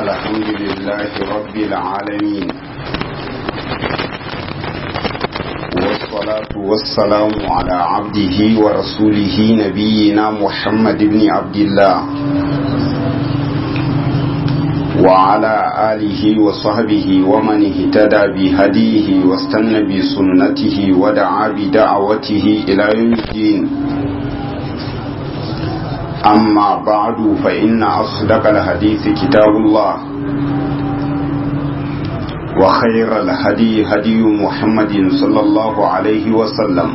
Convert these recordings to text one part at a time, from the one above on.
الحمد لله رب العالمين والصلاة والسلام على عبده ورسوله نبينا محمد بن عبد الله وعلى آله وصحبه ومن اهتدى بهديه واستنى بسنته ودعا بدعوته إلى يوم الدين أما بعد فإن أصدق الحديث كتاب الله وخير الهدي هدي محمد صلى الله عليه وسلم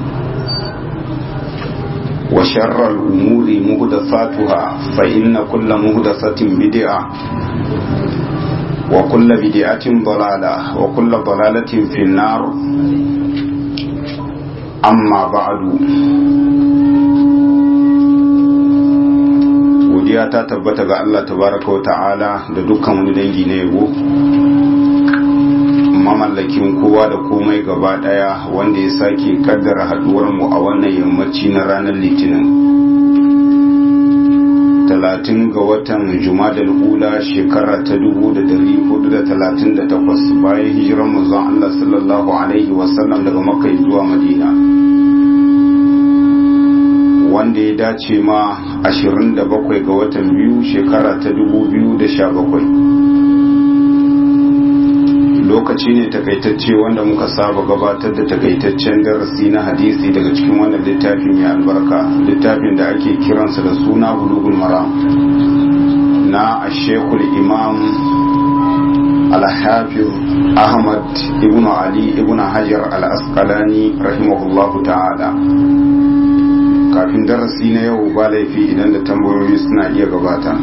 وشر الأمور مهدثاتها فإن كل مهدثة بدعة وكل بدعة ضلالة وكل ضلالة في النار أما بعد godiya ta tabbata ga Allah tabaraka wa ta'ala da dukkan wani dangi na yabo mamallakin kowa da komai gaba daya wanda ya sake kaddara haduwar mu a wannan yammaci na ranar litinin talatin ga watan jumadal ula shekara ta dubu da dari hudu da talatin da takwas bayan hijiran manzon Allah sallallahu alaihi wasallam daga makka zuwa madina wanda ya dace ma 27 ga watan biyu shekara ta 2017 lokaci ne takaitacce wanda muka saba gabatar da takaitaccen darasi na hadisi daga cikin wannan littafin ya albarka littafin da ake kiransa da suna bulugul maram na ashekul imam alhafiz ahmad ibn ali ibn hajar al-asqalani rahimahullahu ta'ala kafin darasi na yau ba laifi idan da tambayoyi suna iya gabata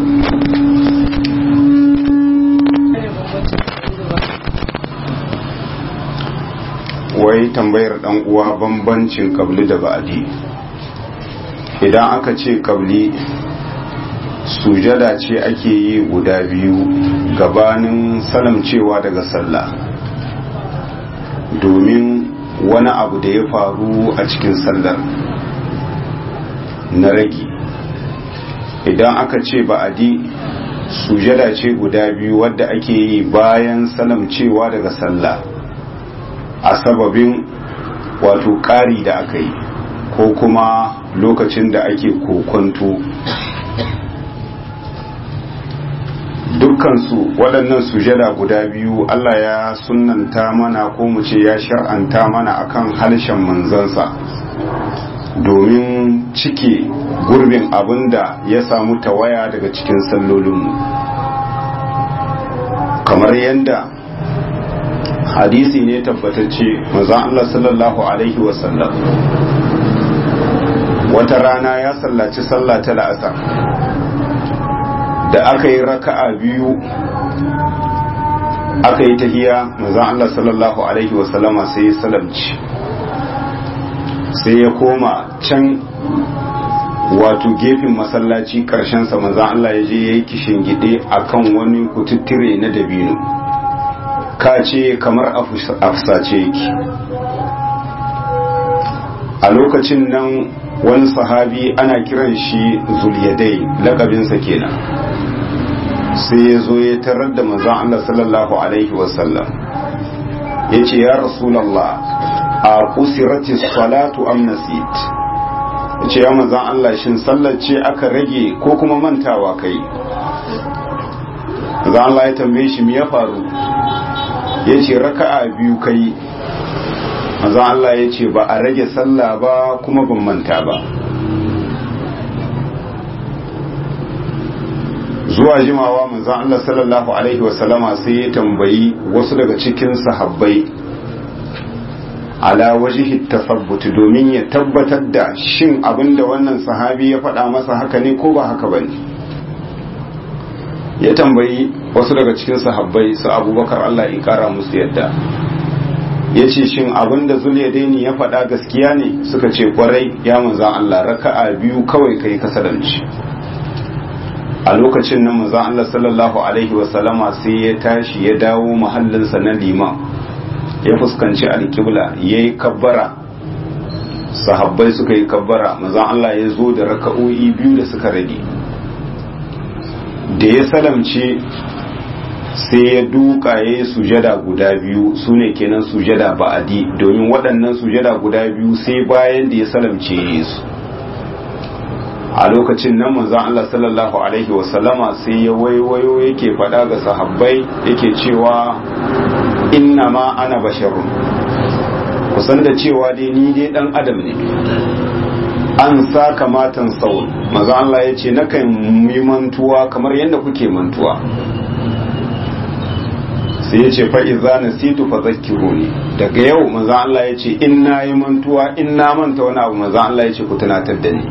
wai tambayar dan uwa bambancin kabli da ba'adi idan aka ce kabli sujada ce ake yi guda biyu gabanin salamcewa daga sallah domin wani abu da ya faru a cikin sallar na ragi idan aka ce ba'adi sujada ce guda biyu wadda ake yi bayan salamcewa daga sallah a sababin wato ƙari da aka yi ko kuma lokacin da ake kokonto dukkansu waɗannan sujada guda biyu Allah ya sunanta mana ko mu ce ya shar'anta mana akan harshen manzansa domin cike gurbin abin da ya samu tawaya daga cikin sallolinmu kamar yadda hadisi ne tabbatacce mazan Allah sallallahu Alaihi wasallam wata rana ya sallaci sallah ta la'asar da aka yi raka'a biyu aka yi tahiya mazan Allah sallallahu Alaihi wasallama sai ya salamci sai ya koma can wato gefen masallaci sa manzan Allah ya je ya yi kishin gide a kan wani kututtire na dabino ka ce kamar afsace yake a lokacin nan wani sahabi ana kiran shi zuliyadai lakabinsa kenan sai ya zo ya tarar da manzan Allah sallallahu alaihi wasallam ya ce ya rasulallah a kusirati salatu am nasit ce ya manzan Allah shin sallar ce aka rage ko kuma mantawa kai manzan Allah ya tambaye shi me ya faru ya ce raka'a biyu kai manzan Allah ya ce ba a rage sallah ba kuma ban manta ba zuwa jimawa manzan Allah sallallahu alaihi wasallama sai ya tambayi wasu daga cikin sahabbai ala wajihi tasabbut domin ya tabbatar da shin abinda wannan sahabi ya faɗa masa haka ne ko ba haka bane ya tambayi wasu daga cikin sahabbai su abubakar Allah ya kara musu yadda ya ce shin abinda zuliyadaini ya faɗa gaskiya ne suka ce kwarai ya manzan Allah raka'a biyu kawai kai kasaranci a lokacin nan manzan Allah sallallahu alaihi wasallama sai ya tashi ya dawo mahallinsa na liman ya fuskanci alkibla ya yi kabbara sahabbai suka yi kabbara manzan Allah ya zo da raka'o'i biyu da suka rage da ya salamce sai ya duka ya yi sujada guda biyu su ne kenan sujada ba'adi domin waɗannan sujada guda biyu sai bayan da ya salamce su a lokacin nan manzon Allah sallallahu alaihi wasallama sai ya waiwayo yake faɗa ga sahabbai yake cewa inna ma ana basharun kusan da cewa dai ni dai dan adam ne an sa kamatan saul maza Allah ya ce nakan yi mantuwa kamar yadda kuke mantuwa sai ya ce fa'iza na situ fa zakiru ne daga yau maza Allah ya ce in na yi mantuwa in na manta wani abu maza Allah ya ce ku tunatar da ni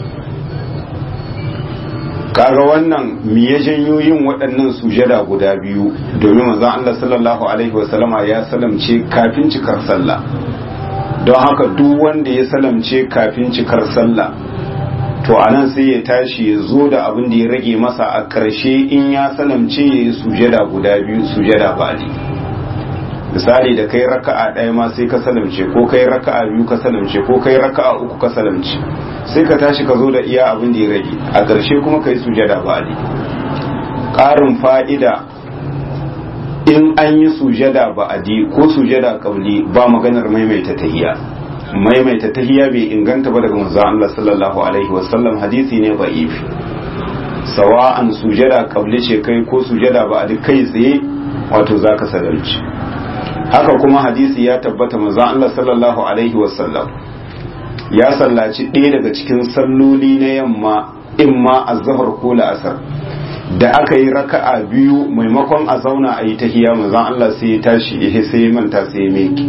kaga wannan mi ya janyo yin waɗannan sujada guda biyu domin maza Allah sallallahu alaihi wasallama ya salamce kafin cikar sallah don haka duk wanda ya salamce kafin cikar sallah to anan sai ya tashi ya zo da abin da ya rage masa a ƙarshe in ya salamce ya yi sujada guda biyu sujada bali misali da kai raka'a ɗaya ma sai ka salamce ko kai raka'a biyu ka salamce ko kai raka'a uku ka salamce sai ka tashi ka zo da iya abin da ya rage a ƙarshe kuma ka yi sujada bali ƙarin fa'ida in an yi sujada ba'adi ko sujada kabli ba maganar maimaita tahiyya maimaita tahiyya bai inganta ba daga manzon Allah sallallahu alaihi wasallam hadisi ne da'if sawa'an sujada kabli ce kai ko sujada ba'adi kai tsaye wato zaka sadarci haka kuma hadisi ya tabbata manzon Allah sallallahu alaihi wasallam ya sallaci ɗaya daga cikin salloli na yamma imma azhar ko la'asar da aka yi raka'a biyu maimakon a zauna a yi tahiya manzon Allah sai ya tashi ya sai ya manta sai ya meki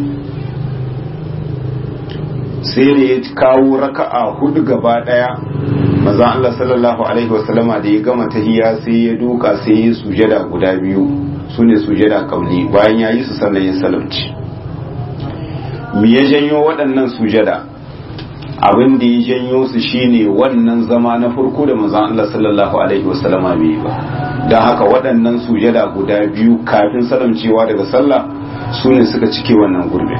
sai da ya kawo raka'a hudu gaba daya manzon Allah sallallahu alaihi wasallama da ya gama tahiya sai ya duka sai ya sujada guda biyu sune sujada kauli bayan ya yi su sannan ya salamci me ya janyo waɗannan sujada abin da ya janyo su shine wannan zama na farko da manzon Allah sallallahu alaihi wasallama bai ba don haka waɗannan sujada guda biyu kafin salamcewa daga sallah su ne suka cike wannan gurbe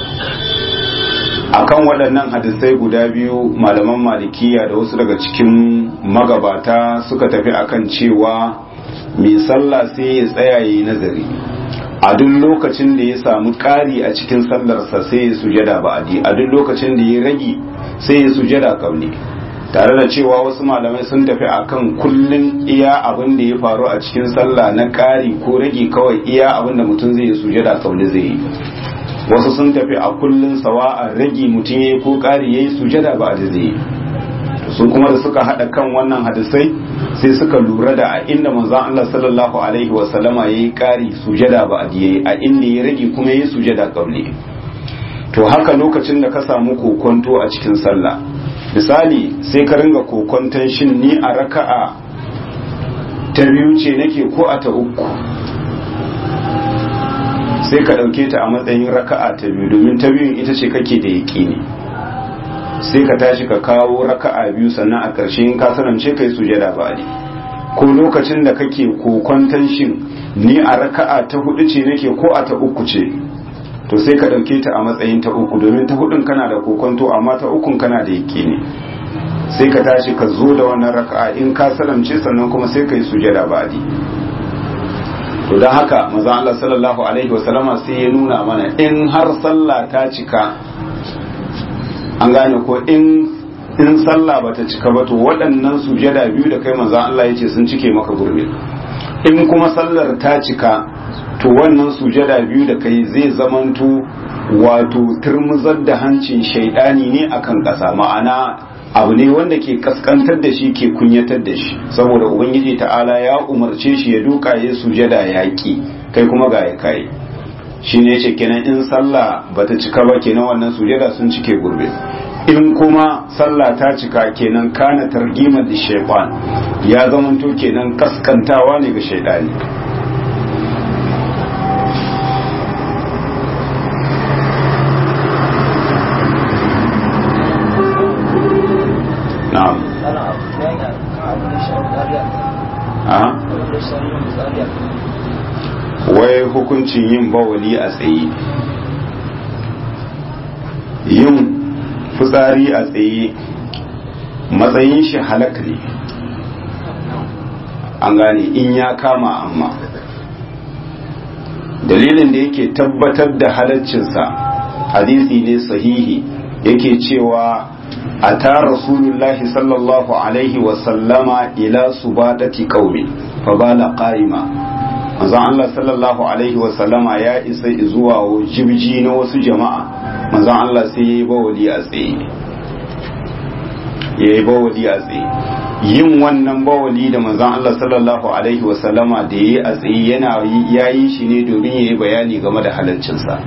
akan waɗannan hadisai guda biyu malaman malikiya da wasu daga cikin magabata suka tafi akan cewa mai sallah sai ya tsaya yi nazari a duk lokacin da ya samu ƙari a cikin sallarsa sai ya sujada ba'adi a duk lokacin da ya rage sai ya sujada kabli tare da cewa wasu malamai sun tafi akan kullun iya abin da ya faru a cikin sallah na ƙari ko rage kawai iya abin da mutum zai yi sujada kabli zai yi wasu sun tafi a kullun sawa a rage mutum ya yi ko ƙari ya yi sujada ba da zai yi su kuma da suka haɗa kan wannan hadisai sai suka lura da a inda manzon Allah sallallahu alaihi wa sallama yayi ƙari sujada ba a yayi a inda ya rage kuma yayi sujada kabli to haka lokacin da ka samu kokonto a cikin sallah misali sai ka ringa kokonton shin ni a raka'a ta biyu ce nake ko a ta uku sai ka ɗauke ta a matsayin raka'a ta biyu domin ta biyun ita ce kake da yaƙini sai ka tashi ka kawo raka'a biyu sannan a ƙarshe in ka sanance kai sujada ba ne ko lokacin da kake kokonton shin ni a raka'a ta hudu ce nake ko a ta uku ce to sai ka ɗauke ta a matsayin ta uku domin ta hudun kana da kokonto amma ta ukun kana da yaƙini sai ka tashi ka zo da wannan raka'a in ka salamce sannan kuma sai ka yi sujada ba to don haka maza Allah sallallahu alaihi wasallama sai ya nuna mana in har sallah ta cika an gane ko in in sallah bata cika ba to waɗannan sujada biyu da kai maza Allah ya ce sun cike maka gurbi in kuma sallar ta cika to wannan sujada biyu da kai zai zamanto wato turmuzar da hancin shaidani ne akan ƙasa ma'ana abu ne wanda ke kaskantar da shi ke kunyatar da shi saboda ubangiji ta'ala ya umarce shi ya duka ya sujada yaƙi kai kuma ga ya kai shi ne ce kenan in sallah bata cika ba kenan wannan sujada sun cike gurbe in kuma sallah ta cika kenan kana targimar da shaitan ya zamanto kenan kaskantawa ne ga shaidani na'am wai hukuncin yin bawali a tsaye yin fitsari a tsaye matsayin shi halak ne an gane in ya kama amma dalilin da yake tabbatar da halaccinsa hadisi ne sahihi yake cewa a ta rasulullahi sallallahu alaihi wasallama ila subadati qaumi fa bala qa'ima manzon Allah sallallahu alaihi wasallama ya isa zuwa jibji na wasu jama'a manzon Allah sai yayi bawali a tsaye yayi bawali a tsaye yin wannan bawali da manzon Allah sallallahu alaihi wasallama da yayi a tsaye yana yayi shi ne domin yayi bayani game da halaccinsa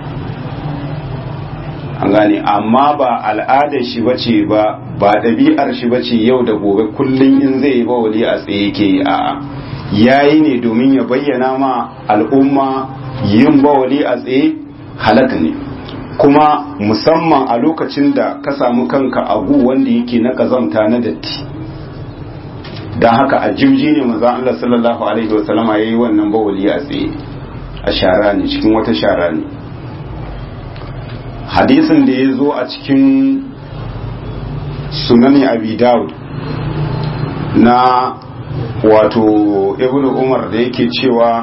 an gane amma ba al'adar shi bace ba ba ɗabi'ar shi bace yau da gobe kullum in zai yi bawali a tsaye yake yi a'a yayi ne domin ya bayyana ma al'umma yin bawali a tsaye halaka ne kuma musamman a lokacin da ka samu kanka agu wanda yake na kazamta na datti don haka a jimji ne maza Allah sallallahu alaihi wasallama ya yi wannan bawali a tsaye a shara ne cikin wata shara ne hadisin da ya zo a cikin sunani abi dawud na wato ibn umar da yake cewa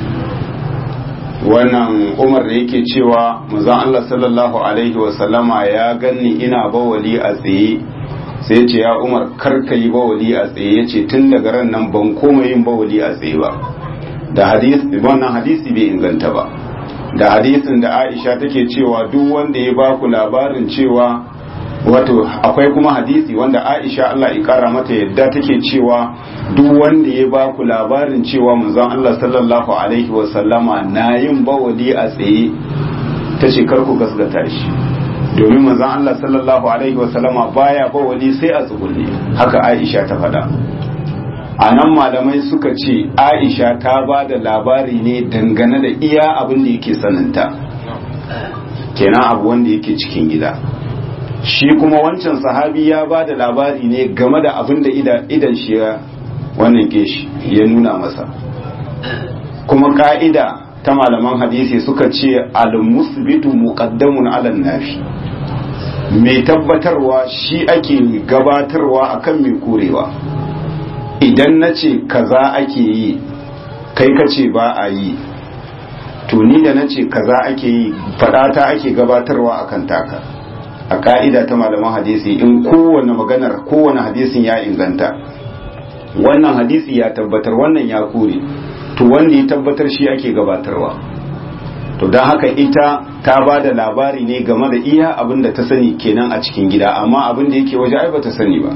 wannan umar da yake cewa manzon Allah sallallahu alaihi wasallama ya ganni ina bawali a tsaye sai ce ya umar karka yi bawali a tsaye ya ce tun daga ran nan ban koma yin bawali a tsaye ba da hadisi wannan hadisi bai inganta ba da hadisin da aisha take cewa duk wanda ya baku labarin cewa wato akwai kuma hadisi wanda aisha Allah ya kara mata yadda take cewa duk wanda ya baku labarin cewa manzon Allah sallallahu alaihi wasallama na yin bawali a tsaye ta ce ku gasgata shi domin manzon Allah sallallahu alaihi wasallama baya bawali sai a tsugunne haka aisha ta faɗa a nan malamai suka ce aisha ta ba da labari ne dangane da iya abin da yake saninta kenan abu wanda yake cikin gida shi kuma wancan sahabi ya ba da labari ne game da abin da idan shi ya wannan ke shi ya nuna masa kuma ka'ida ta malaman hadisi suka ce al-musbitu muqaddamun ala nafi mai tabbatarwa shi ake gabatarwa akan mai korewa idan na ce kaza ake yi kai ka ce ba a yi to ni da na ce kaza ake yi fadata ake gabatarwa akan taka a ka'ida ta malaman hadisi in kowane maganar kowane hadisin ya inganta wannan hadisi ya tabbatar wannan ya kore to wanda ya tabbatar shi ake gabatarwa to don haka ita ta ba da labari ne game da iya abin da ta sani kenan a cikin gida amma abin da yake waje ai ba ta sani ba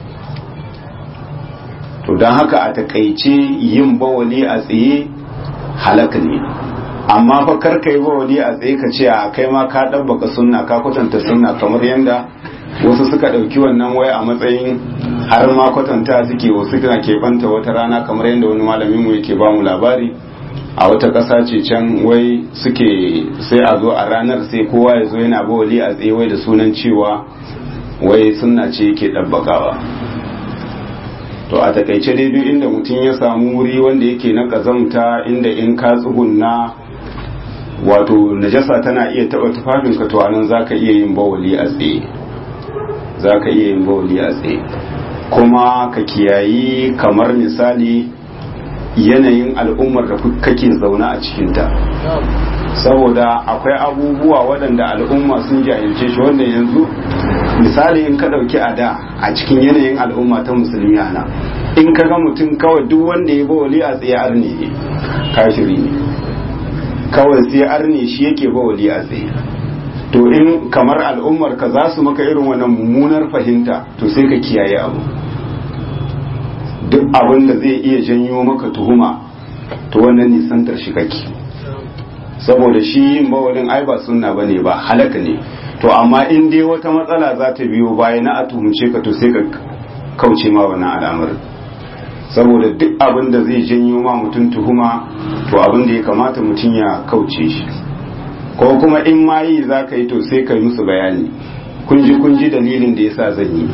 to don haka a takaice yin bawali a tsaye halaka ne amma fa karka yi bawali a tsaye ka ce a kai ma ka ɗabbaka sunna ka kwatanta sunna kamar yadda wasu suka ɗauki wannan waya a matsayin har ma kwatanta suke wasu suna keɓanta wata rana kamar yadda wani malamin mu yake ba mu labari a wata ƙasa ce can wai suke sai a zo a ranar sai kowa ya zo yana bawali a tsaye wai da sunan cewa wai sunna ce yake ɗabbakawa to a takaice dai duk inda mutum ya samu wuri wanda yake na kazamta inda in ka tsugunna wato najasa tana iya taba tufafinka to anan zaka iya yin bawali a tsaye zaka iya yin bawali a tsaye kuma ka kiyayi kamar misali yanayin al'ummar da kake zaune a cikinta saboda akwai abubuwa waɗanda al'umma sun jahilce shi wanda yanzu misali in ka ɗauki a da a cikin yanayin al'umma ta musulmi ana in ka ga mutum kawai duk wanda ya bawali a tsaye arne ne kashiri ne kawai sai arne shi yake bawali a tsaye to in kamar al'ummar ka za su maka irin wannan mummunar fahimta to sai ka kiyaye abu duk abin da zai iya janyo maka tuhuma to wannan nisantar shi kake saboda shi yin bawalin ai ba sunna bane ba halaka ne to amma in dai wata matsala za ta biyo baya na a tuhumce ka to sai ka kauce ma wannan al'amarin saboda duk abin da zai janyo ma mutum tuhuma to abin da ya kamata mutum ya kauce shi ko kuma in ma yi za ka yi to sai ka yi musu bayani kunji kunji dalilin da yasa zan yi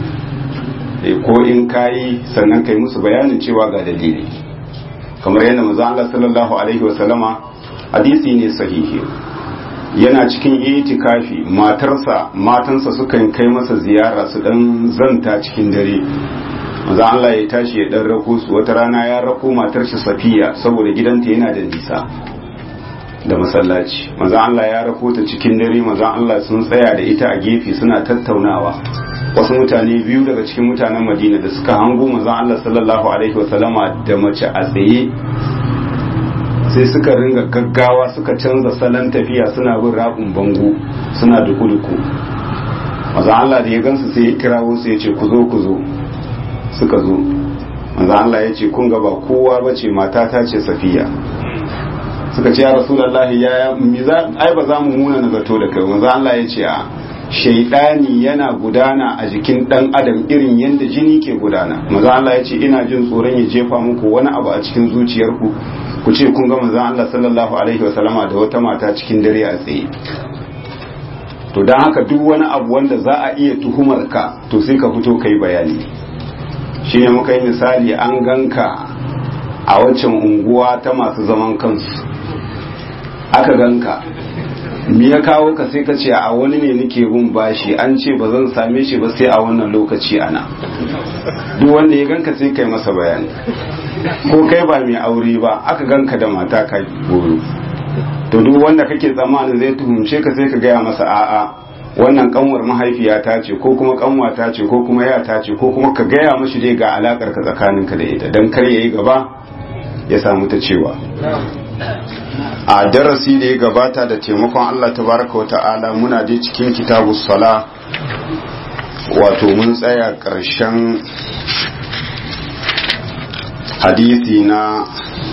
ko in ka yi sannan ka yi musu bayanin cewa ga dalili kamar yadda manzo Allah sallallahu alaihi wasallama hadisi ne sahihi yana cikin itikafi matarsa matansa sukan kai masa ziyara su dan zanta cikin dare maza Allah ya tashi ya dan rako su wata rana ya rako matar shi Safiya saboda gidanta yana da nisa da masallaci manzon Allah ya rako ta cikin dare manzon Allah sun tsaya da ita a gefe suna tattaunawa wasu mutane biyu daga cikin mutanen Madina da suka hango manzon Allah sallallahu alaihi wasallama da mace a tsaye sai suka ringa gaggawa suka canza salon tafiya suna bin rabin bango suna duku-duku manzon Allah da ya gansu sai ya kirawo su ya ce ku zo ku zo suka zo manzon Allah ya ce kun ga ba kowa bace matata ce Safiya suka ce ya rasulullahi ya mi za ai ba za mu muna na zato da kai manzo Allah ya ce a shaidani yana gudana a jikin dan adam irin yadda jini ke gudana manzo Allah ya ce ina jin tsoron ya jefa muku wani abu a cikin zuciyarku ku ce kun ga manzo Allah sallallahu alaihi wasallama da wata mata cikin dare a tsaye to dan haka duk wani abu wanda za a iya tuhumar ka to sai ka fito kai bayani shine muka yi misali an ganka a waccan unguwa ta masu zaman kansu aka ganka me ya kawo ka sai ka ce a wani ne nake bin bashi an ce ba zan same shi ba sai a wannan lokaci ana duk wanda ya ganka sai kai masa bayani ko kai ba mai aure ba aka ganka da mata ka goro to duk wanda kake tsammanin zai tuhumce ka sai ka gaya masa a'a wannan kanwar mahaifiyata ce ko kuma kanwata ce ko kuma yata ce ko kuma ka gaya mashi dai ga alakar ka tsakaninka da ita dan kar yayi gaba ya samu ta cewa a darasi da ya gabata da taimakon Allah tabaraka wa ta'ala muna dai cikin kitabu sala wato mun tsaya ƙarshen hadisi na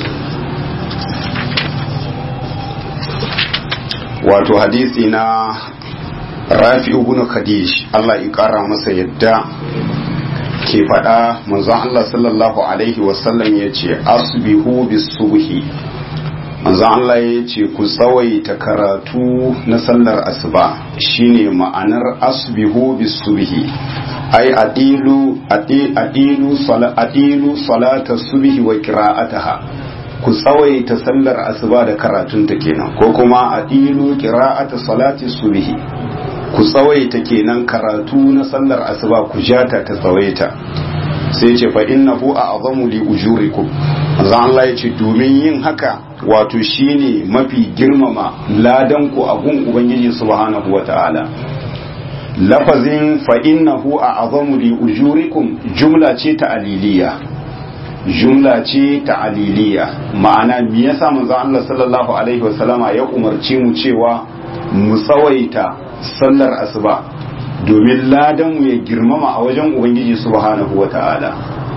wato hadisi na rafi ibn khadish Allah ya ƙara masa yadda ke faɗa manzon Allah sallallahu alaihi wasallam ya ce asbihu bis subhi manzon Allah ya ce ku tsawaita karatu na sallar asuba shine ma'anar asbihu bis subhi ai adilu adilu adilu salata subhi wa qira'ataha ku tsawaita sallar asuba da karatun ta kenan ko kuma adilu qira'ata salati subhi ku tsawaita kenan karatu na sallar asuba ku jata ta tsawaita sai ce fa innahu a'zamu li ujurikum manzon Allah ya ce domin yin haka wato shine mafi girmama ladan ku a gun ubangiji subhanahu wata'ala lafazin fa innahu a'zamu li ujurikum jumla ce ta aliliya jumla ce ta aliliya ma'ana me yasa manzon Allah sallallahu alaihi wasallama ya umarce mu cewa mu tsawaita sallar asuba domin ladanmu ya girmama a wajen ubangiji subhanahu wata'ala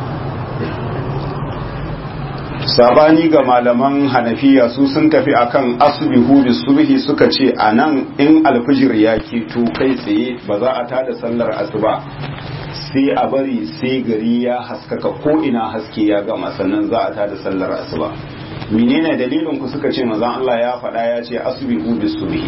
sabani ga malaman hanafiya su sun tafi akan asbihu bis subhi suka ce anan in alfijir ya keto kai tsaye ba za a tada sallar asuba sai a bari sai gari ya haskaka ko ina haske ya gama sannan za a tada sallar asuba menene dalilin ku suka ce manzon Allah ya faɗa ya ce asbihu bis subhi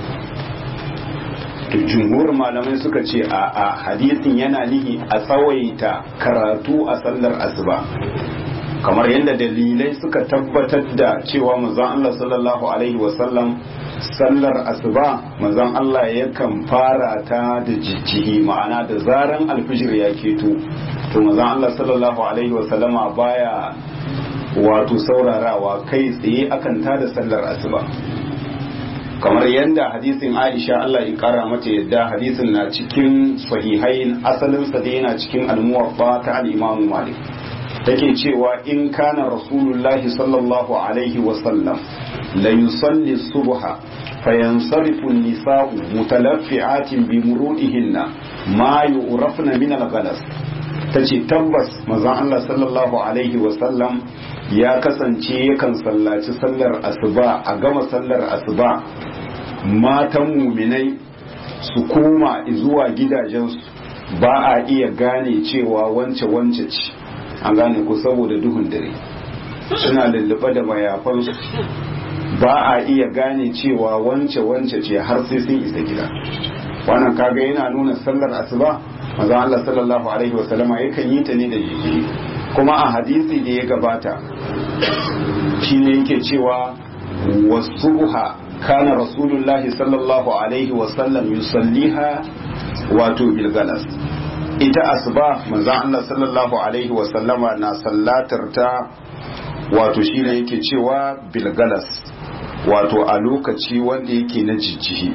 to jumhur malamai suka ce a a hadisin yana nihi a tsawaita karatu a sallar asuba kamar yadda dalilai suka tabbatar da cewa manzon Allah sallallahu alaihi wasallam sallar asuba manzon Allah yakan fara ta da jijjihi ma'ana da zaran alfijir ya keto to manzon Allah sallallahu alaihi wasallama baya wato saurarawa kai tsaye akan ta da sallar asuba kamar yadda hadisin Aisha Allah ya kara mata yadda hadisin na cikin sahihain asalinsa da yana cikin almuwaffa ta al-Imam Malik take cewa in kana rasulullahi sallallahu alaihi wasallam la yusalli subha fayansarifu an-nisa'u mutalaffi'atin bi murudihinna ma yu'rafna min al-ghalas tace tabbas manzon Allah sallallahu alaihi wasallam ya kasance yakan sallaci sallar asuba a gama sallar asuba matan muminai su koma zuwa gidajensu ba a iya gane cewa wance wance ce an gane ku saboda duhun dare suna lullube da mayafansu ba a iya gane cewa wance wance ce har sai sun isa gida wannan kaga yana nuna sallar asuba maza Allah sallallahu alaihi wa sallama yakan yi ta ne da jiki kuma a hadisi da ya gabata shine yake cewa wasuha kana rasulullahi sallallahu alaihi wa sallam yusalliha wato bilgalas ita asuba manzon Allah sallallahu alaihi wa sallama na sallatar ta wato shine yake cewa bilgalas wato a lokaci wanda yake na jijjihi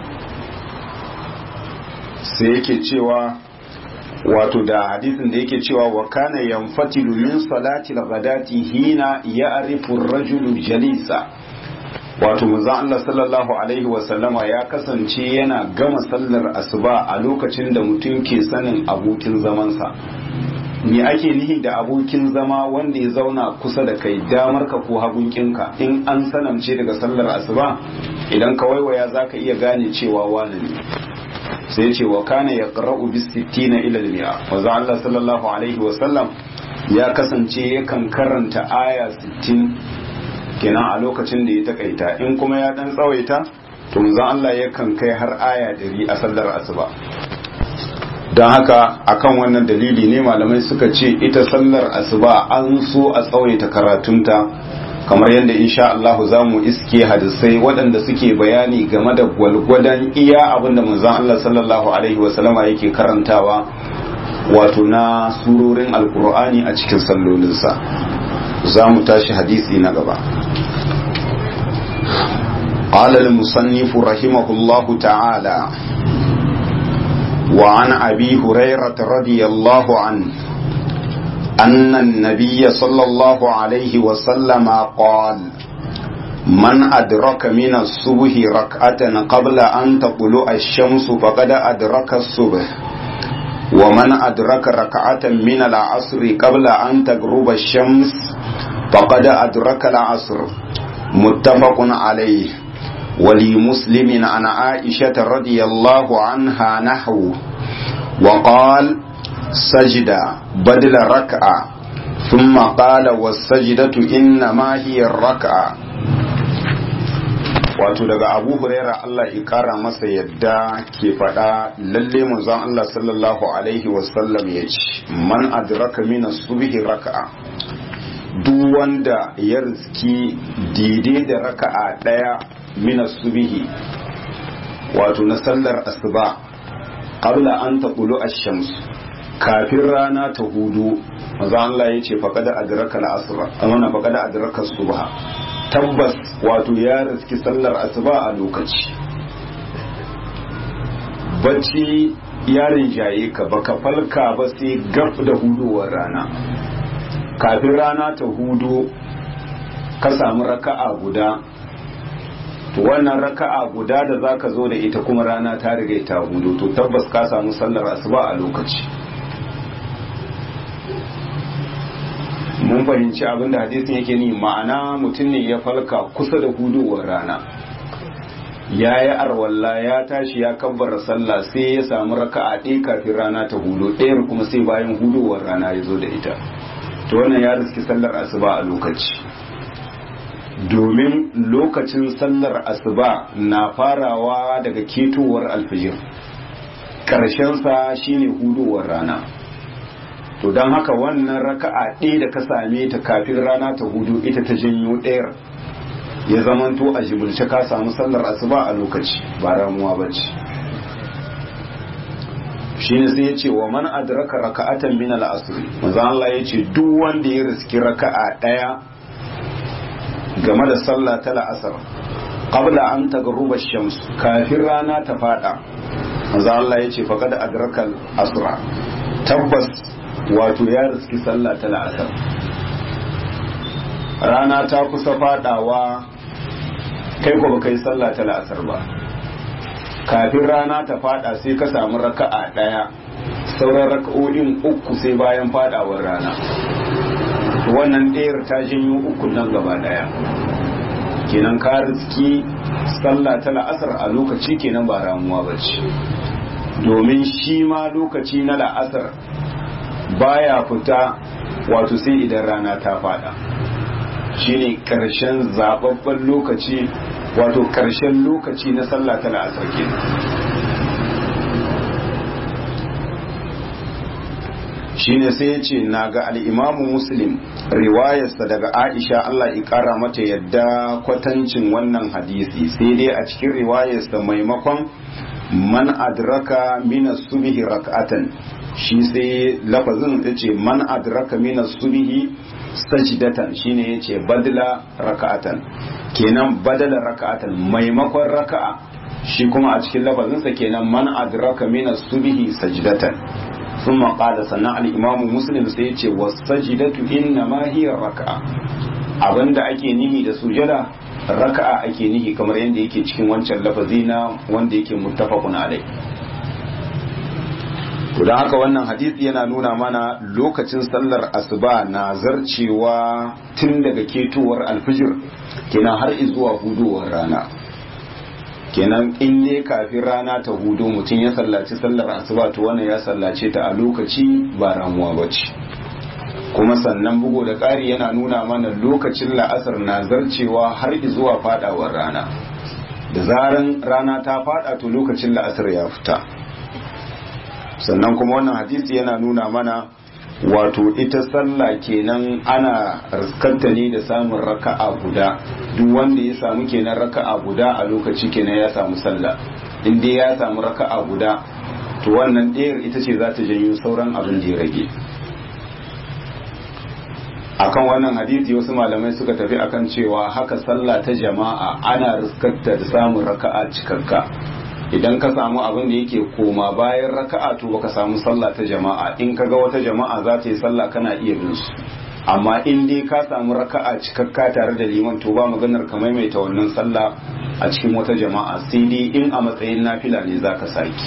sai yake cewa wato da hadisin da yake cewa wa kana yanfatilu min salati al-ghadati hina ya'rifu ar-rajulu jalisa wato manzon Allah sallallahu alaihi wa sallama ya kasance yana gama sallar asuba a lokacin da mutum ke sanin abokin zamansa me ake nihi da abokin zama wanda ya zauna kusa da kai damar ka ko hagunkinka in an sanamce daga sallar asuba idan ka waiwaya zaka iya gane cewa wani ne sai ce wa kana ya ƙara'u bis sittina ila mi'a wanzu Allah sallallahu alaihi wasallam ya kasance yakan karanta aya 60 kenan a lokacin da ya takaita in kuma ya dan tsawaita to manzo Allah yakan kai har aya 100 a sallar asuba don haka akan wannan dalili ne malamai suka ce ita sallar asuba an so a tsawaita karatunta kamar yadda insha Allah za mu iske hadisai waɗanda suke bayani game da gwalgwadon iya abinda manzon Allah sallallahu alaihi wasallama yake karantawa wato na surorin alkur'ani a cikin sallolinsa za mu tashi hadisi na gaba قال المصنف رحمه الله تعالى وعن أبي هريرة رضي الله عنه أن النبي صلى الله عليه وسلم قال من أدرك من الصبح ركعة قبل أن تطلع الشمس فقد أدرك الصبح ومن أدرك ركعة من العصر قبل أن تغرب الشمس فقد أدرك العصر متفق عليه ولمسلم عن عائشة رضي الله عنها نحو وقال سجد بدل ركعة ثم قال والسجدة إنما هي الركعة wato daga abu huraira Allah ya kara masa yadda ke faɗa lalle manzon Allah sallallahu alaihi wasallam ya ce man adraka min subhi raka'a duk wanda ya riski daidai da raka'a ɗaya min subhi wato na sallar asuba qabla an taqulu ash-shams kafin rana ta hudu maza Allah ya ce faƙada adraka al-asr amana faƙada adraka subha tabbas wato ya riski sallar asuba a lokaci bacci ya rinjaye ka baka falka ba sai gab da hudowar rana kafin rana ta hudu ka samu raka'a guda to wannan raka'a guda da zaka zo da ita kuma rana ta riga ta hudu to tabbas ka samu sallar asuba a lokaci mun fahimci abin da hadisin yake ni ma'ana mutum ne ya falka kusa da hudowar rana ya yi arwalla ya tashi ya kabbara sallah sai ya samu raka'a ɗaya kafin rana ta hudu ɗayar kuma sai bayan hudowar rana ya zo da ita to wannan ya riski sallar asuba a lokaci domin lokacin sallar asuba na farawa daga ketowar alfijir ƙarshensa shine hudowar rana to don haka wannan raka'a ɗaya da ka same ta kafin rana ta hudu ita ta janyo ɗayar ya zamanto a jibulce ka samu sallar asuba a lokaci ba ramuwa ba ce shi ne sai ya ce wa man adraka raka'atan min al-asr manzo Allah ya ce duk wanda ya riski raka'a ɗaya game da sallah ta la'asar qabla an tagruba shams kafin rana ta fada manzo Allah ya ce faqad adraka al-asra tabbas wato ya riski sallah ta la'asar rana ta kusa fadawa kai ko baka yi sallah ta la'asar ba kafin rana ta fada sai ka samu raka'a daya sauran raka'o'in uku sai bayan fadawar rana wannan ɗayar ta janyo uku nan gaba daya kenan ka riski sallah ta la'asar a lokaci kenan ba ramuwa ba ce domin shi ma lokaci na la'asar baya fita wato sai idan rana ta fada shine karshen zababben lokaci wato karshen lokaci na sallah ta la'asar kenan shine sai ya ce na ga al'imamu muslim riwayarsa daga aisha Allah ƙara mata yadda kwatancin wannan hadisi sai dai a cikin riwayarsa maimakon man adraka mina subhi rak'atan shi sai lafazin ya ce man adraka mina subhi sajdatan shine yace badla raka'atan kenan badala raka'atan maimakon raka'a shi kuma a cikin lafazinsa kenan man adraka min as-subhi sajdatan thumma qala sannan al-imam muslim sai yace was-sajdatu inna ma hiya raka'a abinda ake nihi da sujada raka'a ake nihi kamar yadda yake cikin wancan lafazi na wanda yake muttafaqun alai to don haka wannan hadisi yana nuna mana lokacin sallar asuba na zarcewa tun daga ketowar alfijir kenan har zuwa hudowar rana kenan in ne kafin rana ta hudu mutum ya sallaci sallar asuba to wannan ya sallace ta a lokaci ba ramuwa ba ce kuma sannan bugu da ƙari yana nuna mana lokacin la'asar na zarcewa har zuwa fadawar rana da zaran rana ta fada to lokacin la'asar ya fita sannan kuma wannan hadisi yana nuna mana wato ita sallah kenan ana riskanta ne da samun raka'a guda duk wanda ya samu kenan raka'a guda a lokaci kenan ya samu sallah in dai ya samu raka'a guda to wannan ɗayar ita ce za ta janyo sauran abin da ya rage akan wannan hadisi wasu malamai suka tafi akan cewa haka sallah ta jama'a ana riskarta da samun raka'a cikakka idan ka samu abin da yake koma bayan raka'a to baka samu sallah ta jama'a in ka ga wata jama'a za ta yi sallah kana iya bin su amma in dai ka samu raka'a cikakka tare da liman to ba maganar ka maimaita wannan sallah a cikin wata jama'a sai dai in a matsayin nafila ne za ka saki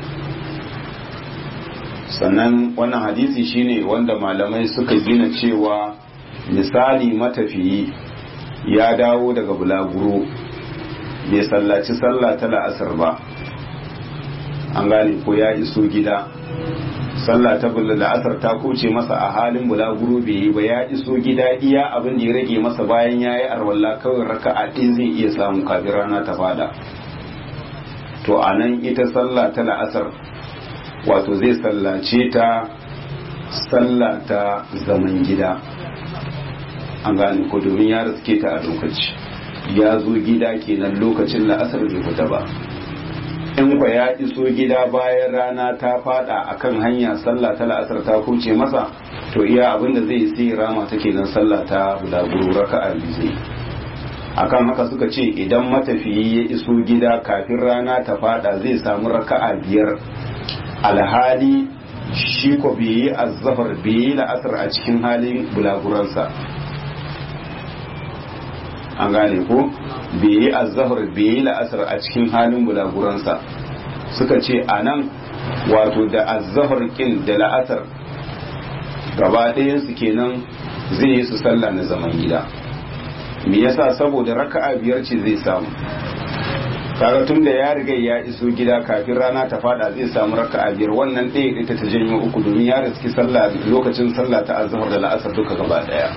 sannan wannan hadisi shine wanda malamai suka gina cewa misali matafiyi ya dawo daga bulaguro bai sallaci sallah ta la'asar ba an gane ko ya iso gida sallah ta la'asar ta kuce masa a halin bulaguro bai yi ba ya iso gida iya abin da ya rage masa bayan ya yi arwalla kawai raka'a ɗin zai iya samu kafin rana ta fada to a nan ita sallah ta la'asar wato zai sallace ta sallah ta zaman gida an gane ko domin ya riske ta a lokaci ya zo gida kenan lokacin la'asar bai fita ba in kwa ya iso gida bayan rana ta fada akan hanya sallah ta la'asar ta kuce masa to iya abin da zai sai rama ta kenan sallah ta bulaguro raka'a biyu zai akan haka suka ce idan matafiyi ya iso gida kafin rana ta fada zai samu raka'a biyar alhali shi ko bai yi azzafar bai yi la'asar a cikin halin bulaguransa an gane ko bai yi azzafar bai yi la'asar a cikin halin bulaguransa suka ce a nan wato da azzafar kin da la'asar gaba ɗayansu kenan zai yi su sallah na zaman gida me yasa saboda raka'a biyar ce zai samu kaga tun da ya riga ya iso gida kafin rana ta fada zai samu raka'a biyar wannan ɗaya ita ta janyo uku domin ya riski sallah lokacin sallah ta azhar da la'asar duka gaba daya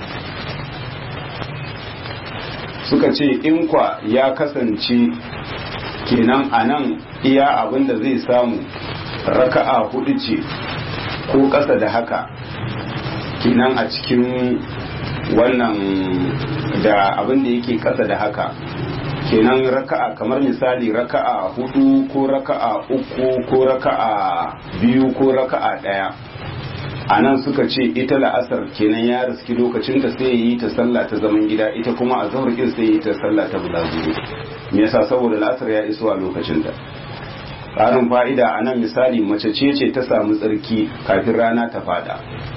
suka ce in kwa ya kasance kenan a nan iya abin da zai samu raka'a hudu ce ko ƙasa da haka kenan a cikin wannan da abin da yake ƙasa da haka kenan raka'a kamar misali raka'a hudu ko raka'a uku ko raka'a biyu ko raka'a daya a nan suka ce ita la'asar kenan ya riski lokacin ta sai yi ta sallah ta zaman gida ita kuma a zahar kin sai yi ta sallah ta bulaguro me yasa saboda la'asar ya iso a lokacin ta ƙarin fa'ida a nan misali mace ce ce ta samu tsarki kafin rana ta fada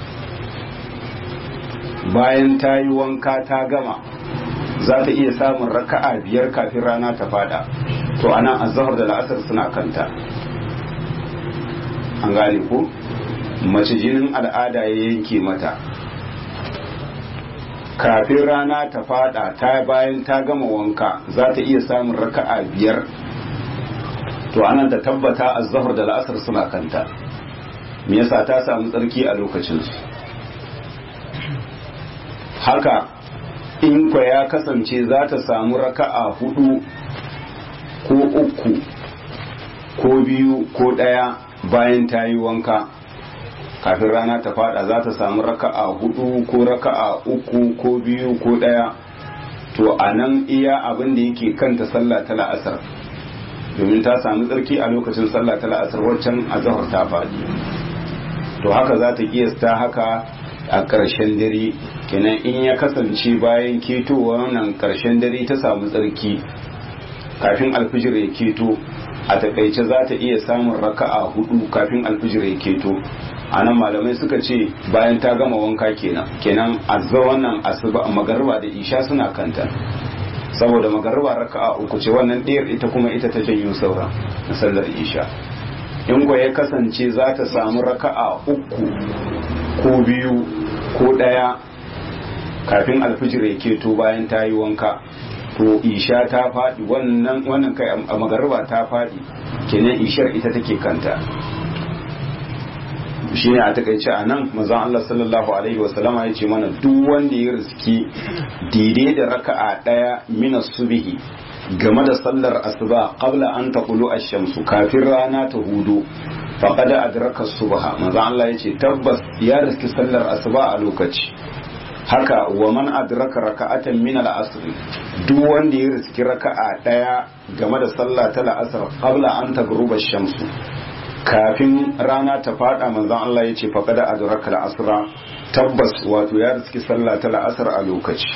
bayan ta yi wanka ta gama za ta iya samun raka'a biyar kafin rana ta fada to ana azhar da la'asar suna kanta an gane ko mace jinin al'ada ya yanke mata kafin rana ta fada ta bayan ta gama wanka za ta iya samun raka'a biyar to anan ta tabbata azhar da la'asar suna kanta me yasa ta samu tsarki a lokacinsu haka in kwa ya kasance za ta samu raka'a hudu ko uku ko biyu ko ɗaya bayan ta yi wanka kafin rana ta fada za ta samu raka'a hudu ko raka'a uku ko biyu ko ɗaya to a nan iya abin da yake kanta sallah ta la'asar domin ta samu tsarki a lokacin sallah ta la'asar waccan azahar ta faɗi to haka za ta kiyasta haka a ƙarshen dare kenan in ya kasance bayan ketowa wannan ƙarshen dare ta samu tsarki kafin alfijir ya keto a takaice za ta iya samun raka'a hudu kafin alfijir ya keto a nan malamai suka ce bayan ta gama wanka kenan kenan azza wannan asuba magarba da isha suna kanta saboda magarba raka'a uku ce wannan ɗayar ita kuma ita ta janyo saura na sallar isha in ya kasance za ta samu raka'a uku ko biyu ko ɗaya kafin alfijir ya keto bayan ta yi wanka to isha ta faɗi wannan wannan kai a magariba ta faɗi kenan ishar ita take kanta shi ne a takaice a nan mazan Allah sallallahu alaihi wasallama ya ce mana duk wanda ya riski daidai da raka'a ɗaya mina subihi game da sallar asuba qabla an taqulu ash-shamsu kafin rana ta hudu faqad adraka subha manzo Allah yace tabbas ya riski sallar asuba a lokaci haka wa man adraka raka'atan min al-asr duk wanda ya riski raka'a daya game da sallah ta al-asr qabla an tagruba ash-shamsu kafin rana ta fada manzon Allah yace faqad adraka al-asra tabbas wato ya riski sallah ta al-asr a lokaci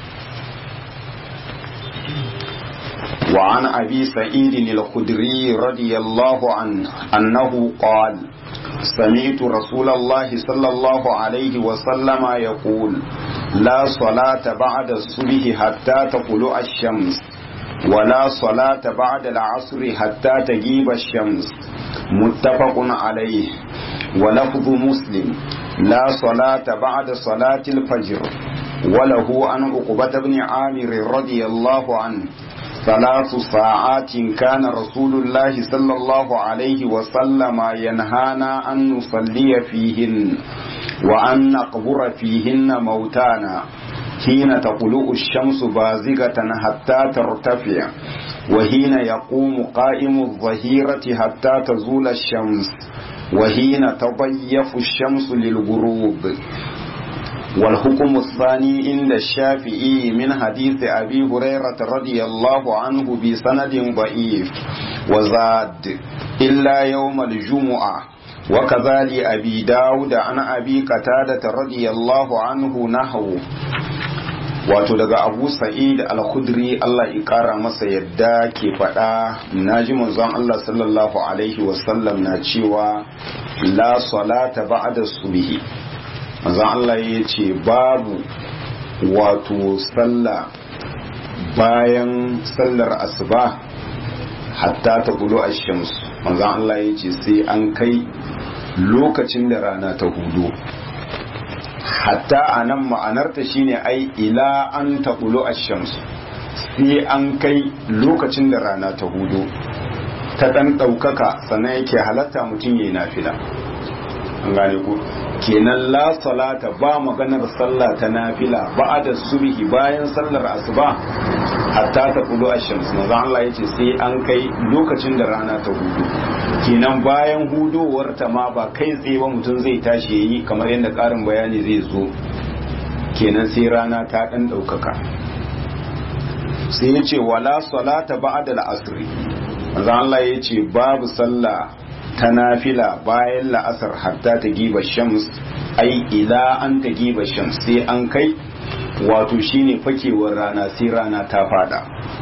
وعن أبي سعيد الخدري رضي الله عنه أنه قال سمعت رسول الله صلى الله عليه وسلم يقول لا صلاة بعد الصبح حتى تطلع الشمس ولا صلاة بعد العصر حتى تجيب الشمس متفق عليه ولفظ مسلم لا صلاة بعد صلاة الفجر وله عن عقبة بن عامر رضي الله عنه ثلاث ساعات كان رسول الله صلى الله عليه وسلم ينهانا أن نصلي فيهن وأن نقبر فيهن موتانا حين تطلع الشمس بازغة حتى ترتفع وحين يقوم قائم الظهيرة حتى تزول الشمس وحين تضيف الشمس للغروب والحكم الثاني عند الشافعي من حديث أبي هريرة رضي الله عنه بسند ضعيف وزاد إلا يوم الجمعة وكذلك أبي داود عن أبي قتادة رضي الله عنه نحو wato daga abu sa'id al-khudri Allah ya kara masa yadda ke faɗa naji manzon Allah sallallahu alaihi wasallam na cewa la salata ba'da subhi manzon Allah ya ce babu wato sallah bayan sallar asuba hatta ta gudu a shams manzon Allah ya ce sai an kai lokacin da rana ta hudu hatta a nan ma'anarta shine ai ila an ta gudu a shams sai an kai lokacin da rana ta hudu ta ɗan ɗaukaka sannan yake halatta mutum ya yi nafila an gane ku kenan la salata ba maganar sallah ta nafila ba da subhi bayan sallar asuba hatta ta kudu ashams manzo Allah yace sai an kai lokacin da rana ta hudu kenan bayan hudowar ta ma ba kai tsaye ba mutum zai tashi yayi kamar yadda karin bayani zai zo kenan sai rana ta dan daukaka sai yace wala salata ba'da al-asr manzo Allah yace babu sallah ta nafila bayan la'asar hatta ta giba shams ai ila an ta giba shams sai an kai wato shine fakewar rana sai rana ta fada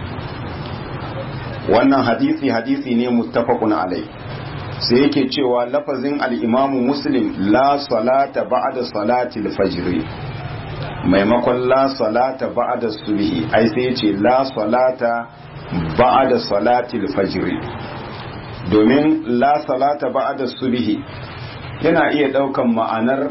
wannan hadisi hadisi ne muttafaqun alai sai yake cewa lafazin al-imamu muslim la salata ba'da salati al-fajr maimakon la salata ba'da subhi ai sai yace la salata ba'da salati al-fajr domin la salata ba'da subhi yana iya daukan ma'anar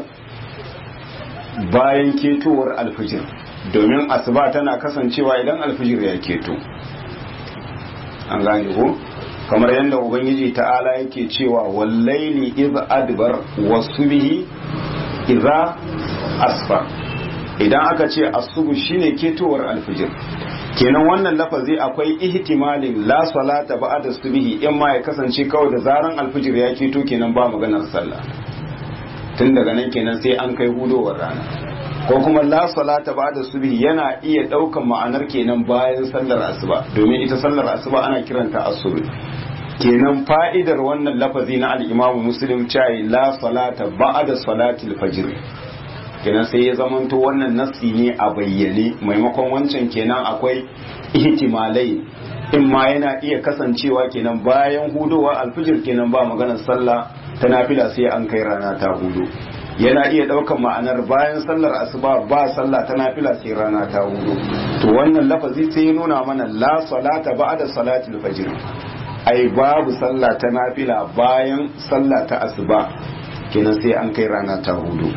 bayan ketowar alfijir domin asuba tana kasancewa idan alfijir ya keto an gane ko kamar yadda ubangiji ta'ala yake cewa wallaili iz adbar wasubhi idza asfar idan aka ce asubu shine ketowar alfijir kenan wannan lafazi akwai ihtimalin la salata ba'da subhi in ma ya kasance kawai da zaran alfijir ya keto kenan ba maganar sallah tun daga nan kenan sai an kai hudowar rana ko kuma la salata ba'da subhi yana iya daukan ma'anar kenan bayan sallar asuba domin ita sallar asuba ana kiranta asubi kenan fa'idar wannan lafazi na al-Imam Muslim cewa la salata ba'da salatil fajr kenan sai ya zamanto wannan nassi ne a bayyane maimakon wancan kenan akwai ihtimalai in ma yana iya kasancewa kenan bayan hudowa alfijir kenan ba maganar sallah ta nafila sai an kai rana ta hudu yana iya daukan ma'anar bayan sallar asuba ba sallah ta nafila sai rana ta hudu to wannan lafazi sai ya nuna mana la salata ba'da salatul fajr ai babu sallah ta nafila bayan sallah ta asuba kenan sai an kai rana ta hudu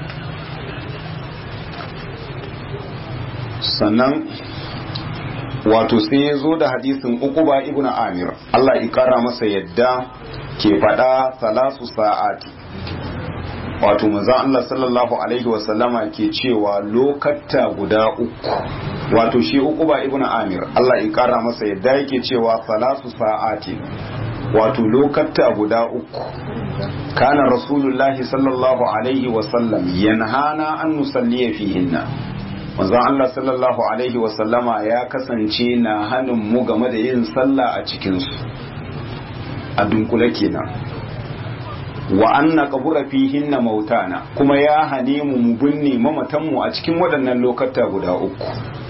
sannan wato sai ya zo da hadisin uquba ibn amir Allah ya kara masa yadda ke faɗa salasu sa'ati wato manzon Allah sallallahu alaihi wasallama ke cewa lokatta guda uku wato shi uquba ibn amir Allah ya kara masa yadda yake cewa salasu sa'ati wato lokatta guda uku kana rasulullahi sallallahu alaihi wasallam yanhana an nusalliya fihinna manzon Allah sallallahu alaihi wasallama ya kasance na hannun mu game da yin sallah a cikinsu a dunkule kenan wa anna qabura fihinna mautana kuma ya hane mu mu binne mamatan mu a cikin waɗannan lokata guda uku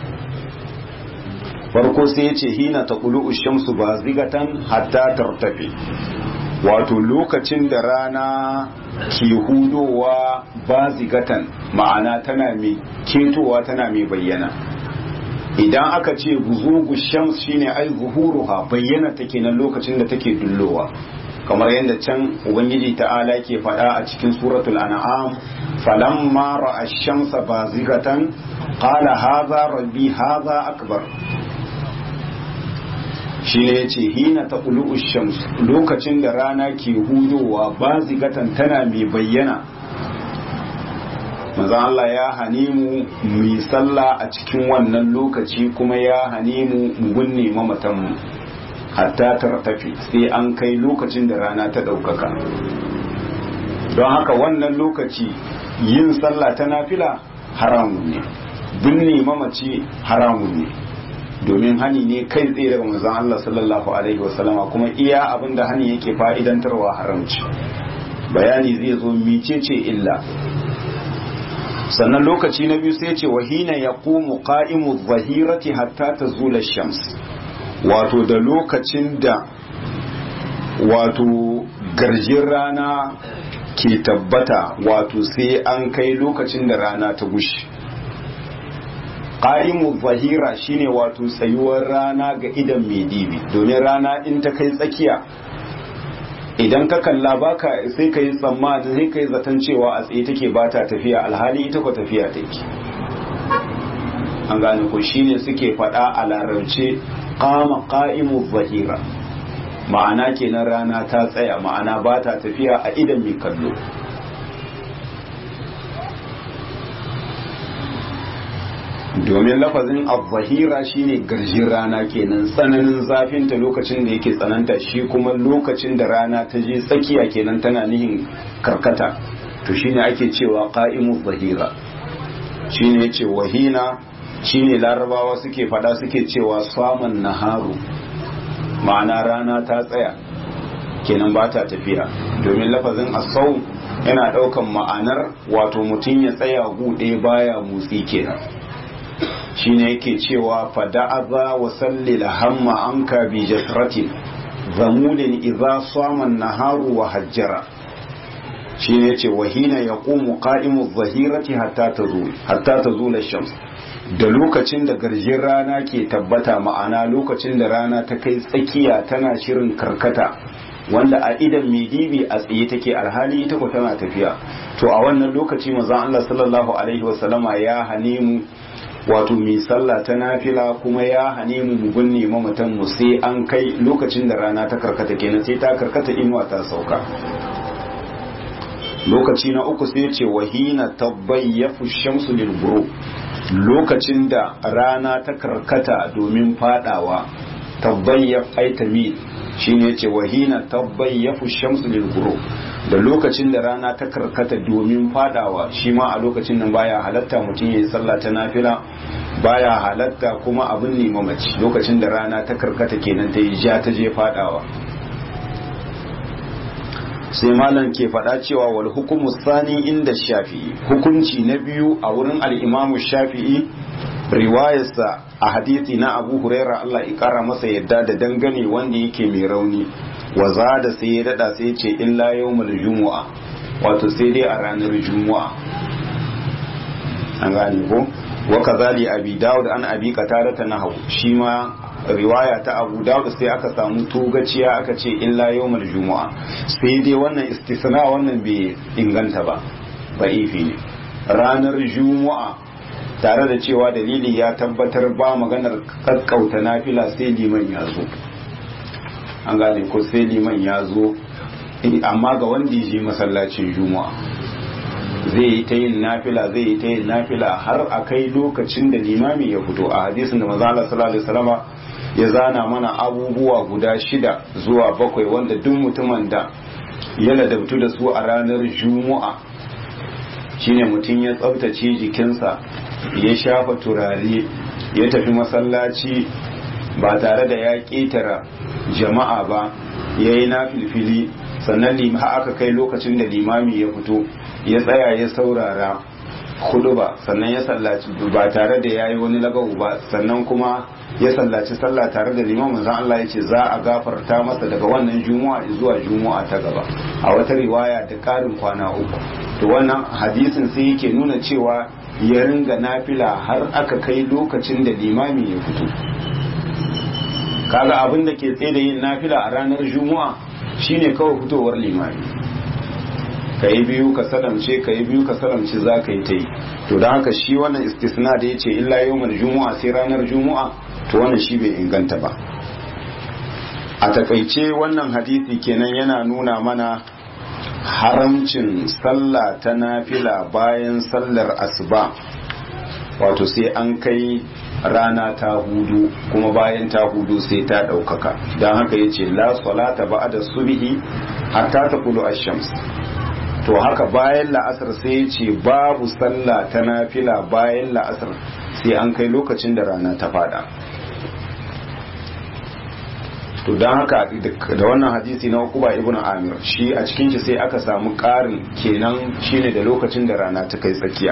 farko sai ya ce hina taqulu shamsu bazigatan hatta tartafi wato lokacin da rana ke hudowa bazigatan ma'ana tana mai ketowa tana mai bayyana idan aka ce guzugu shams shine ai zuhuruha bayyana take nan lokacin da take dullowa kamar yadda can ubangiji ta'ala ke faɗa a cikin suratul an'am falamma ra'a shamsa bazigatan qala hadha rabbi hadha akbar shi ne ya ce hina ta shams lokacin da rana ke hudowa bazigatan tana mai bayyana maza Allah ya hane mu mu sallah a cikin wannan lokaci kuma ya hane mu mu binne mamatanmu hatta tartafi sai an kai lokacin da rana ta ɗaukaka don haka wannan lokaci yin sallah ta nafila haramun ne binne mamaci haramun ne domin hani ne kai tsaye daga manzon Allah sallallahu alaihi wasallama kuma iya abin da hani yake fa'idantarwa haramci bayani zai zo micece illa sannan lokaci na biyu sai ce wahina ya ƙumu ƙa'imu zahirati hatta ta zula shams wato da lokacin da wato garjin rana ke tabbata wato sai an kai lokacin da rana ta gushi ƙa'imu zahira shine wato tsayuwar rana ga idan mai dibi domin rana in ta kai tsakiya idan ka kalla baka sai ka yi tsammanin sai ka yi zaton cewa a tsaye take ba ta tafiya alhali ita ko tafiya take an gane ko shine suke faɗa a larabce kama ƙa'imu zahira ma'ana kenan rana ta tsaya ma'ana ba ta tafiya a idan mai kallo domin lafazin al-zahira shine garjin rana kenan tsananin zafinta lokacin da yake tsananta shi kuma lokacin da rana ta je tsakiya kenan tana nihin karkata to shine ake cewa qa'imu zahira shine yace wahina shine larabawa suke fada suke cewa saman naharu ma'ana rana ta tsaya kenan ba ta tafiya domin lafazin asau yana daukan ma'anar wato mutum ya tsaya gude baya motsi kenan shine yake cewa fada'aza wa sallil hamma anka bi jasratin zamulin idza sama naharu wa hajjara shine yace wahina yaqumu qa'imu adh-dhahirati hatta tazul hatta tazul ash-shams da lokacin da garjin rana ke tabbata ma'ana lokacin da rana ta kai tsakiya tana shirin karkata wanda a idan mai dibi a tsaye take alhali ita ko tana tafiya to a wannan lokaci manzon Allah sallallahu alaihi wasallama ya hane mu wato mai sallah ta nafila kuma ya hane mu mu binne mamatan mu sai an kai lokacin da rana ta karkata kenan sai ta karkata inuwa ta sauka lokaci na uku sai ce wahina tabayyafu shamsu lil lokacin da rana ta karkata domin fadawa tabayyaf ay tamil shine yace wahina tabayyafu shamsu lil da lokacin da rana ta karkata domin fadawa shi ma a lokacin nan baya halatta mutum yayi sallah ta nafila baya halatta kuma abin ne mamaci lokacin da rana ta karkata kenan ta yi ja ta je fadawa sai malam ke faɗa cewa wal hukumu sani inda shafi'i hukunci na biyu a wurin al'imamu shafi'i riwayarsa a hadisi na abu huraira Allah ya kara masa yadda da dangane wanda yake mai rauni wa da sai ya dada sai ce illa yawmul jumu'a wato sai dai a ranar jumu'a an gane ko wa kazali abi dawud an abi qatada ta nahu shi ma riwaya ta abu dawud sai aka samu togaciya aka ce illa yawmul jumu'a sai dai wannan istisna wannan bai inganta ba ba'ifi ne ranar jumu'a tare da cewa dalili ya tabbatar ba maganar kakkauta nafila sai liman ya zo an gane ko sai liman ya zo amma ga wanda ya je masallacin juma'a zai yi ta yin nafila zai yi ta yin nafila har a kai lokacin da limami ya fito a hadisin da maza Allah sallallahu alaihi wasallama ya zana mana abubuwa guda shida zuwa bakwai wanda duk mutumin da ya ladabtu da su a ranar juma'a shine mutum ya tsaftace jikinsa ya shafa turare ya tafi masallaci ba tare da ya ƙetara jama'a ba ya yi na filfili sannan ha aka kai lokacin da limami ya fito ya tsaya ya saurara hudu ba sannan ya sallaci ba tare da ya yi wani lagawu ba sannan kuma ya sallaci sallah tare da limamin zan Allah ya ce za a gafarta masa daga wannan juma'a zuwa juma'a ta gaba a wata riwaya da ƙarin kwana uku to wannan hadisin sai yake nuna cewa ya ringa nafila har aka kai lokacin da limami ya fito kaga abin da ke tsaye da yin nafila a ranar juma'a shine kawai fitowar limami ka yi biyu ka salamce ka yi biyu ka salamce za ka yi ta yi to don haka shi wannan istisna da ya ce illa yawmar juma'a sai ranar juma'a to wannan shi bai inganta ba a takaice wannan hadisi kenan yana nuna mana haramcin sallah ta nafila bayan sallar asuba wato sai an kai rana ta hudu kuma bayan ta hudu sai ta ɗaukaka don haka ya ce la salata ba da subihi hatta ta kulu shams to haka bayan la'asar sai ya ce babu sallah ta nafila bayan la'asar sai an kai lokacin da rana ta fada to don haka da wannan hadisi na ukuba ibn amir shi a cikin shi sai aka samu ƙarin kenan shine da lokacin da rana ta kai tsakiya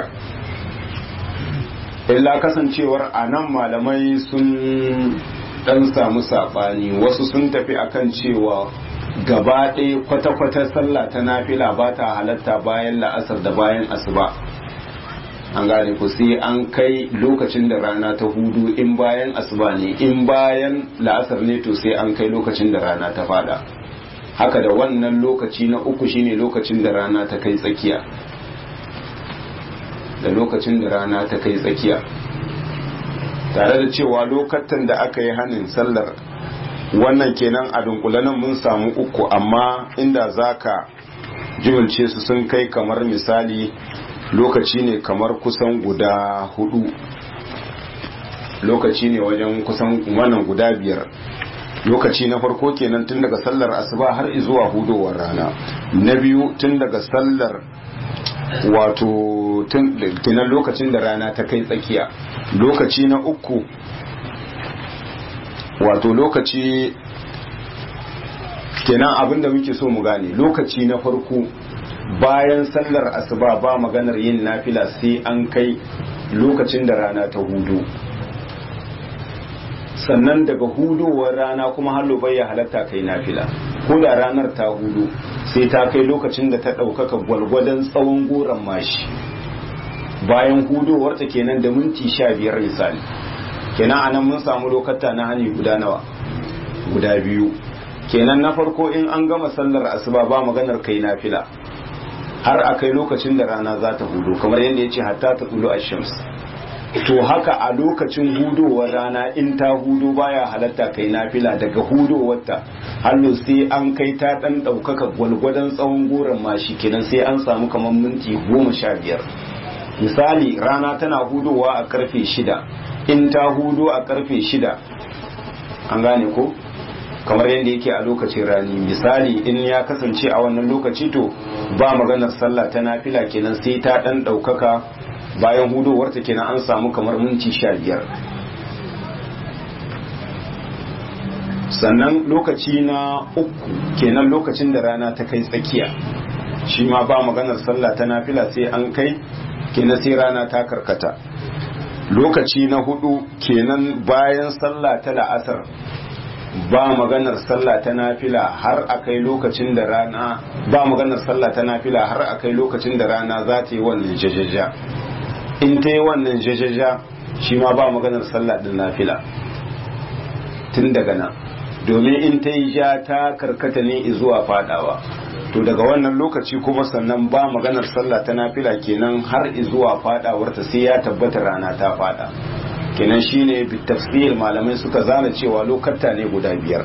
illa kasancewar a nan malamai sun dan samu saɓani wasu sun tafi akan cewa gaba ɗaya kwata-kwata sallah ta nafila ba ta halatta bayan la'asar da bayan asuba an gane ku sai an kai lokacin da rana ta hudu in bayan asuba ne in bayan la'asar ne to sai an kai lokacin da rana ta fada haka da wannan lokaci na uku shine lokacin da rana ta kai tsakiya da lokacin da rana ta kai tsakiya tare da cewa lokacin da aka yi hannun sallar wannan kenan a dunkulanin mun samu uku amma inda zaka jimilce su sun kai kamar misali lokaci ne kamar kusan guda hudu lokaci ne wajen kusan wannan guda biyar lokaci na farko kenan tun daga sallar asuba har zuwa hudowar rana na biyu tun daga sallar wato kenan lokacin da rana ta kai tsakiya lokaci na uku wato lokaci kenan abinda muke so mu gane lokaci na farko bayan sallar asuba ba maganar yin nafila sai an kai lokacin da rana ta hudu sannan daga hudowar rana kuma hallo bai ya halatta kai nafila ko da ranar ta hudu sai ta kai lokacin da ta ɗaukaka gwalgwadon tsawon goron mashi bayan hudowar ta kenan da minti sha biyar misali kenan anan mun samu lokata na hani guda nawa guda biyu kenan na farko in an gama sallar asuba ba maganar kai nafila har a kai lokacin da rana za ta hudu kamar yadda ya ce hatta ta tsulu a shams to haka a lokacin hudowar rana in ta hudu baya halatta kai nafila daga hudowarta hallo sai an kai ta dan daukaka gwalgwadon tsawon goron mashi kenan sai an samu kamar minti goma sha biyar misali rana tana hudowa a karfe shida in ta hudo a karfe shida an gane ko kamar yadda yake a lokacin rani misali in ya kasance a wannan lokaci to ba maganar sallah ta nafila kenan sai ta dan daukaka bayan hudowarta kenan an samu kamar minti sha biyar sannan lokaci na uku kenan lokacin da rana ta kai tsakiya shi ma ba maganar sallah ta nafila sai an kai kenan sai rana ta karkata lokaci na hudu kenan bayan sallah ta la'asar ba maganar sallah ta nafila har a kai lokacin da rana ba maganar sallah ta nafila har a kai lokacin da rana za ta yi wannan jajaja in ta yi wannan jajaja shi ma ba maganar sallah din nafila tun daga nan domin in ta yi ja ta karkata ne zuwa fadawa to daga wannan lokaci kuma sannan ba maganar sallah ta nafila kenan har zuwa fadawarta sai ya tabbata rana ta fada kenan shine bitafsir malamai suka zana cewa lokata ne guda biyar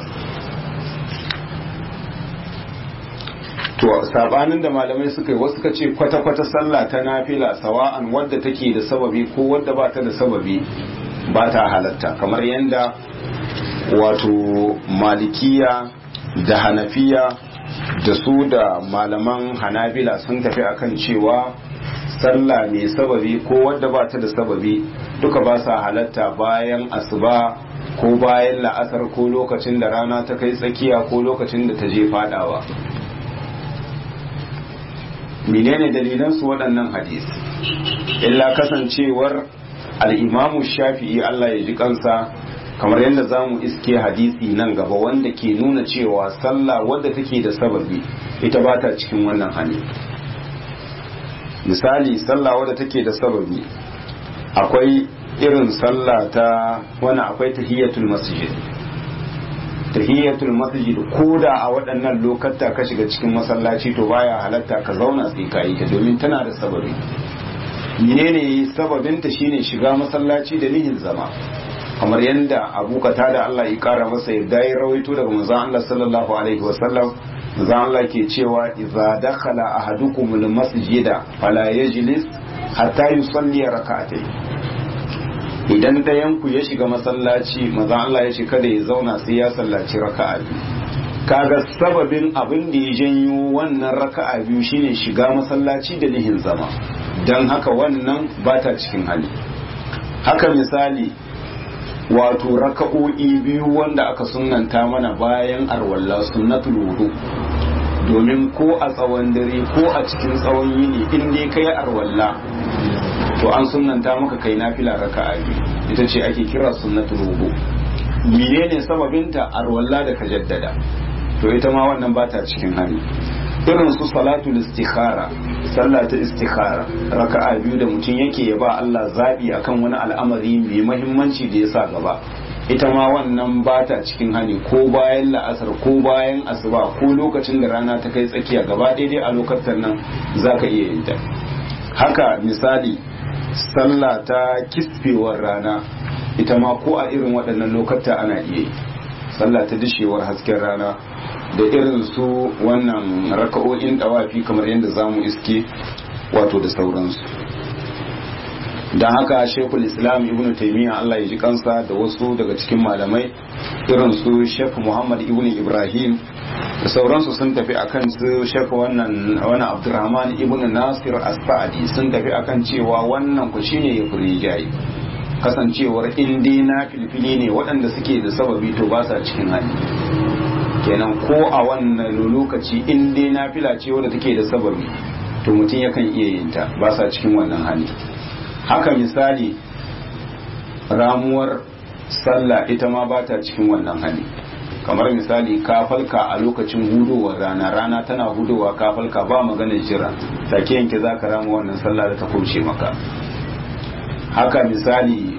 to sabanin da malamai suka yi wasu suka ce kwata-kwata sallah ta nafila sawa'an wadda take da sababi ko wadda ba ta da sababi ba ta halatta kamar yadda wato malikiya da hanafiya da su da malaman hanabila sun tafi akan cewa sallah mai sababi ko wadda ba ta da sababi duka ba sa halatta bayan asuba ko bayan la'asar ko lokacin da rana ta kai tsakiya ko lokacin da ta je fadawa menene dalilan su waɗannan hadis illa kasancewar al'imamu shafi'i Allah ya ji kansa kamar yadda za mu iske hadisi nan gaba wanda ke nuna cewa sallah wadda take da sababi ita ba ta cikin wannan hali misali sallah wadda take da sababi akwai irin sallah ta wani akwai tahiyatul masjid tahiyatul masjid ko da a waɗannan lokata ka shiga cikin masallaci to baya halatta ka zauna sai ka yi ta domin tana da sababi menene sababinta shine shiga masallaci da nihin zama kamar yadda abu kata da Allah ya kara masa yadda ya rawaito daga manzon Allah sallallahu alaihi wasallam manzon Allah ke cewa idza dakhala ahadukum almasjida fala yajlis hatta yusalli rak'atayn idan dayan ku ya shiga masallaci manzon Allah ya ce kada ya zauna sai ya sallaci raka'a biyu kaga sababin abin da ya janyo wannan raka'a biyu shine shiga masallaci da nihin zama dan haka wannan bata cikin hali haka misali wato raka'o'i biyu wanda aka sunanta mana bayan arwalla sunnatul wudu domin ko a tsawon dare ko a cikin tsawon yini in dai kai arwalla to an sunanta maka kai nafila raka'a biyu ita ce ake kira sunnatul wudu menene sababinta arwalla da ka jaddada to ita ma wannan bata cikin hali irin su salatul istikhara sallah ta istikhara raka'a biyu da mutum yake ya ba Allah zabi akan wani al'amari mai muhimmanci da ya sa gaba ita ma wannan ba ta cikin hani ko bayan la'asar ko bayan asuba ko lokacin da rana ta kai tsakiya gaba daidai a lokacin nan zaka iya yin ta haka misali sallah ta kisfewar rana ita ma ko a irin waɗannan lokata ana iya yi sallah ta dishewar hasken rana da irin su wannan raka'o'in dawafi kamar yadda za mu iske wato da sauransu don haka shekul islam ibn taimiyya allah ya ji kansa da wasu daga cikin malamai irin su shek muhammad ibn ibrahim da sauransu sun tafi akan su shek wannan wani abdurrahman ibn nasir as-sa'adi sun tafi akan cewa wannan ku shine ya furi jayi kasancewar in dai na filfili ne waɗanda suke da sababi to ba sa cikin hali kenan ko a wannan lokaci in dai nafila ce wadda take da sababi to mutum yakan iya yin ta ba sa cikin wannan hali haka misali ramuwar sallah ita ma ba ta cikin wannan hali kamar misali kafalka a lokacin hudowar rana rana tana hudowa kafalka ba maganar jira take yanke za ka rama wannan sallah da ta kauce maka haka misali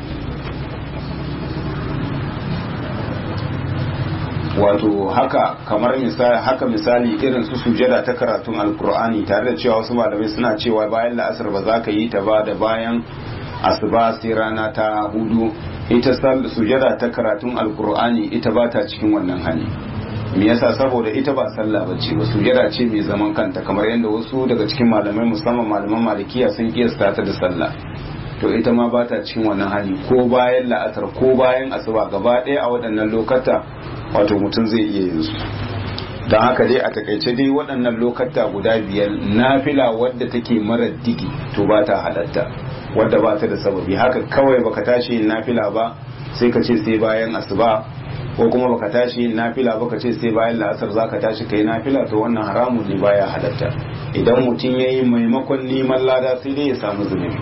wato haka kamar misali haka misali irin su sujada ta karatun alkur'ani tare da cewa wasu malamai suna cewa bayan la'asar ba za ka yi ta ba da bayan asuba sai rana ta hudu ita sujada ta karatun alkur'ani ita ba ta cikin wannan hali me yasa saboda ita ba sallah bace ba sujada ce mai zaman kanta kamar yadda wasu daga cikin malamai musamman malaman malikiya sun kiyasta ta da sallah to ita ma ba ta cikin wannan hali ko bayan la'asar ko bayan asuba gaba ɗaya a waɗannan lokata wato mutum zai iya yin su don haka dai a takaice dai waɗannan lokata guda biyar nafila wadda take mara digi to ba ta halatta wadda ba ta da sababi haka kawai baka tashi yin nafila ba sai ka ce sai bayan asuba ko kuma baka tashi nafila baka ce sai bayan la'asar zaka tashi kai nafila to wannan haramun ne baya halatta idan mutum yayi maimakon neman lada sai dai ya samu zunubi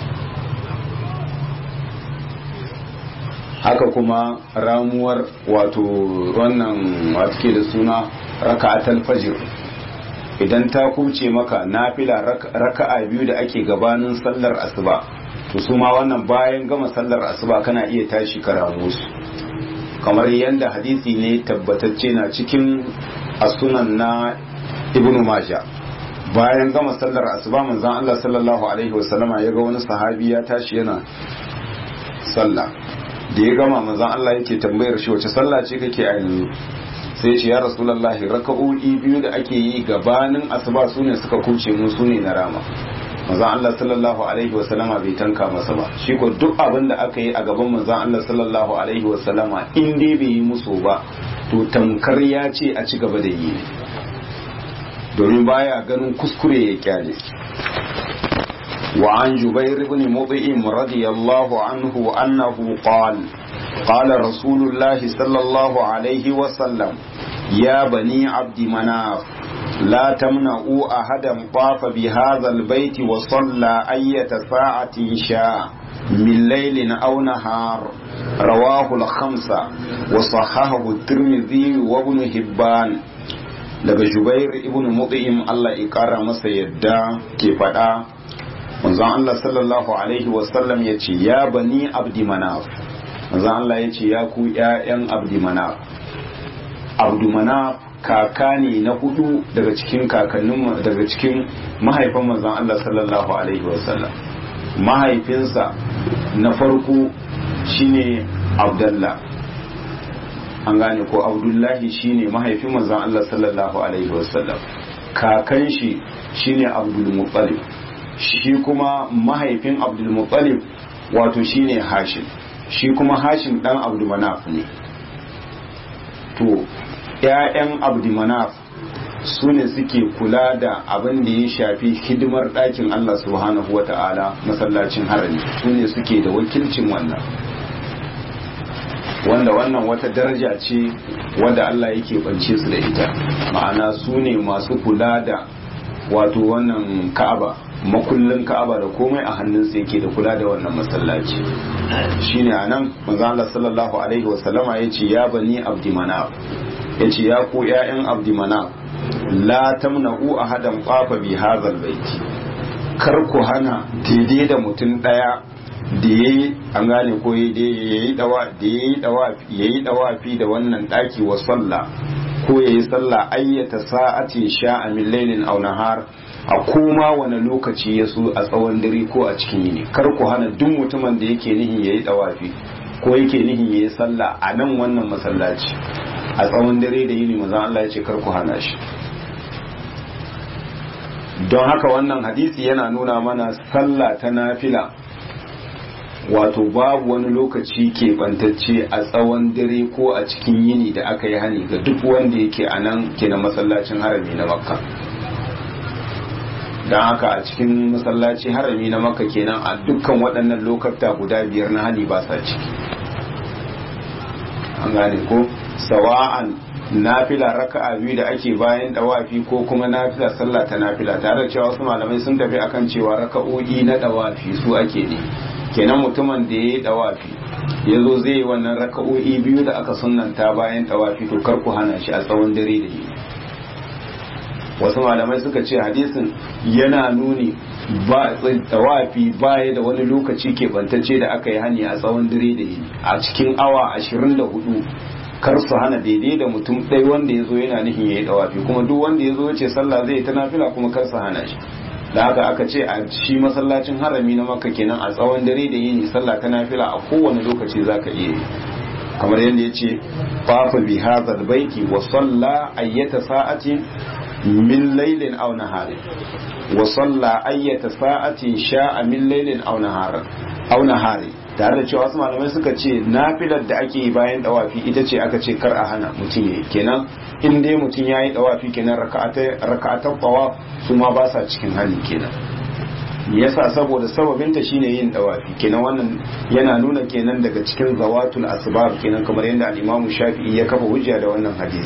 haka kuma ramuwar wato wannan wato ke da suna raka'atul fajr idan ta kuce maka nafila raka'a biyu da ake gabanin sallar asuba to su ma wannan bayan gama sallar asuba kana iya tashi ka ramu su kamar yadda hadisi ne tabbatacce na cikin asunan na ibnu majah bayan gama sallar asuba manzon Allah sallallahu alaihi wasallama ya ga wani sahabi ya tashi yana sallah da ya gama manzon Allah yake tambayar shi wace sallah ce kake a yanzu sai ce ya rasulullahi raka'o'i biyu da ake yi gabanin asuba sune suka kuce mu sune na rama manzon Allah sallallahu alaihi wasallama bai tanka masa ba shi ko duk abin da aka yi a gaban manzon Allah sallallahu alaihi wasallama in dai bai yi musu ba to tamkar ya ce a ci gaba da yi ne domin baya ganin kuskure ya kyale وعن جبير بن مطعم رضي الله عنه أنه قال قال رسول الله صلى الله عليه وسلم يا بني عبد مناف لا تمنعوا أحدا طاف بهذا البيت وصلى أية ساعة شاء من ليل أو نهار رواه الخمسة وصححه الترمذي وابن هبان daga Jubair ibn Mut'im Allah ya kara masa yadda ke faɗa manzon Allah sallallahu alaihi wasallam ya ce ya bani abdi manaf manzon Allah ya ce ya ku ƴaƴan abdi manaf abdi manaf kaka ne na hudu daga cikin kakannin daga cikin mahaifan manzon Allah sallallahu alaihi wasallam mahaifinsa na farko shine Abdullah an gane ko Abdullahi shine mahaifin manzon Allah sallallahu alaihi wasallam kakan shi shine Abdul Muttalib shi kuma mahaifin abdulmuttalib wato shine hashim shi kuma hashim dan abdulmanaf ne to ‘ya'yan abdulmanaf su ne suke kula da abin da ya shafi hidimar ɗakin Allah subhanahu wa ta'ala masallacin harami su ne suke da wakilcin wannan wanda wannan wata daraja ce wanda Allah yake bance su da ita ma'ana su ne masu kula da wato wannan ka'aba makullin ka'aba da komai a hannunsa yake da kula da wannan masallaci shine anan manzo Allah sallallahu alaihi wasallama yace ya bani abdi manaf yace ya ku ƴaƴan abdi manaf la tamna'u ahadan qafa bi hadzal baiti kar ku hana daidai da mutum daya da yayi an gane ko yayi dawa da yayi dawa yayi dawafi da wannan daki wa sallah ko yayi sallah ayyata sa'atin sha'a min lailin aw nahar a koma wani lokaci ya so a tsawon dare ko a cikin yini kar ku hana duk mutumin da yake nihin yayi dawafi ko yake nihin yayi sallah a nan wannan masallaci a tsawon dare da yini manzon Allah ya ce kar ku hana shi don haka wannan hadisi yana nuna mana sallah ta nafila wato babu wani lokaci keɓantacce a tsawon dare ko a cikin yini da aka yi hani ga duk wanda yake a nan ke na masallacin harami na makka don haka a cikin masallaci harami na makka kenan a dukkan waɗannan lokata guda biyar na hani ba sa ciki an gane ko sawa'an nafila raka'a biyu da ake bayan dawafi ko kuma nafila sallah ta nafila tare da cewa wasu malamai sun tafi akan cewa raka'o'i na dawafi su ake ne kenan mutumin da ya yi dawafi ya zo zai yi wannan raka'o'i biyu da aka sunanta bayan dawafi to kar ku hana shi a tsawon dare da yi wasu malamai suka ce hadisin yana nuni ba dawafi baya da wani lokaci keɓantacce da aka yi hani a tsawon dare da yi a cikin awa ashirin da hudu kar su hana daidai da mutum ɗaya wanda ya zo yana nufin ya yi dawafi kuma duk wanda ya zo ya ce sallah zai ta nafila kuma kar su hana shi da haka aka ce a shi masallacin harami na makka kenan a tsawon dare da yini sallah ta nafila a kowane lokaci zaka iya yi kamar yadda ya ce fafa bi hadha baiti wa salla ayyata sa'atin min laylin aw nahari wa salla ayyata sa'atin sha'a min laylin aw nahari aw nahari tare da cewa wasu malamai suka ce nafilar da ake yi bayan dawafi ita ce aka ce kar a hana mutum yayi kenan in dai mutum yayi dawafi kenan raka'atai raka'atan qawa su ma ba sa cikin hali kenan yasa saboda sababinta shine yin dawafi kenan wannan yana nuna kenan daga cikin zawatul asbab kenan kamar yadda al-Imam Shafi'i ya kafa hujja da wannan hadisi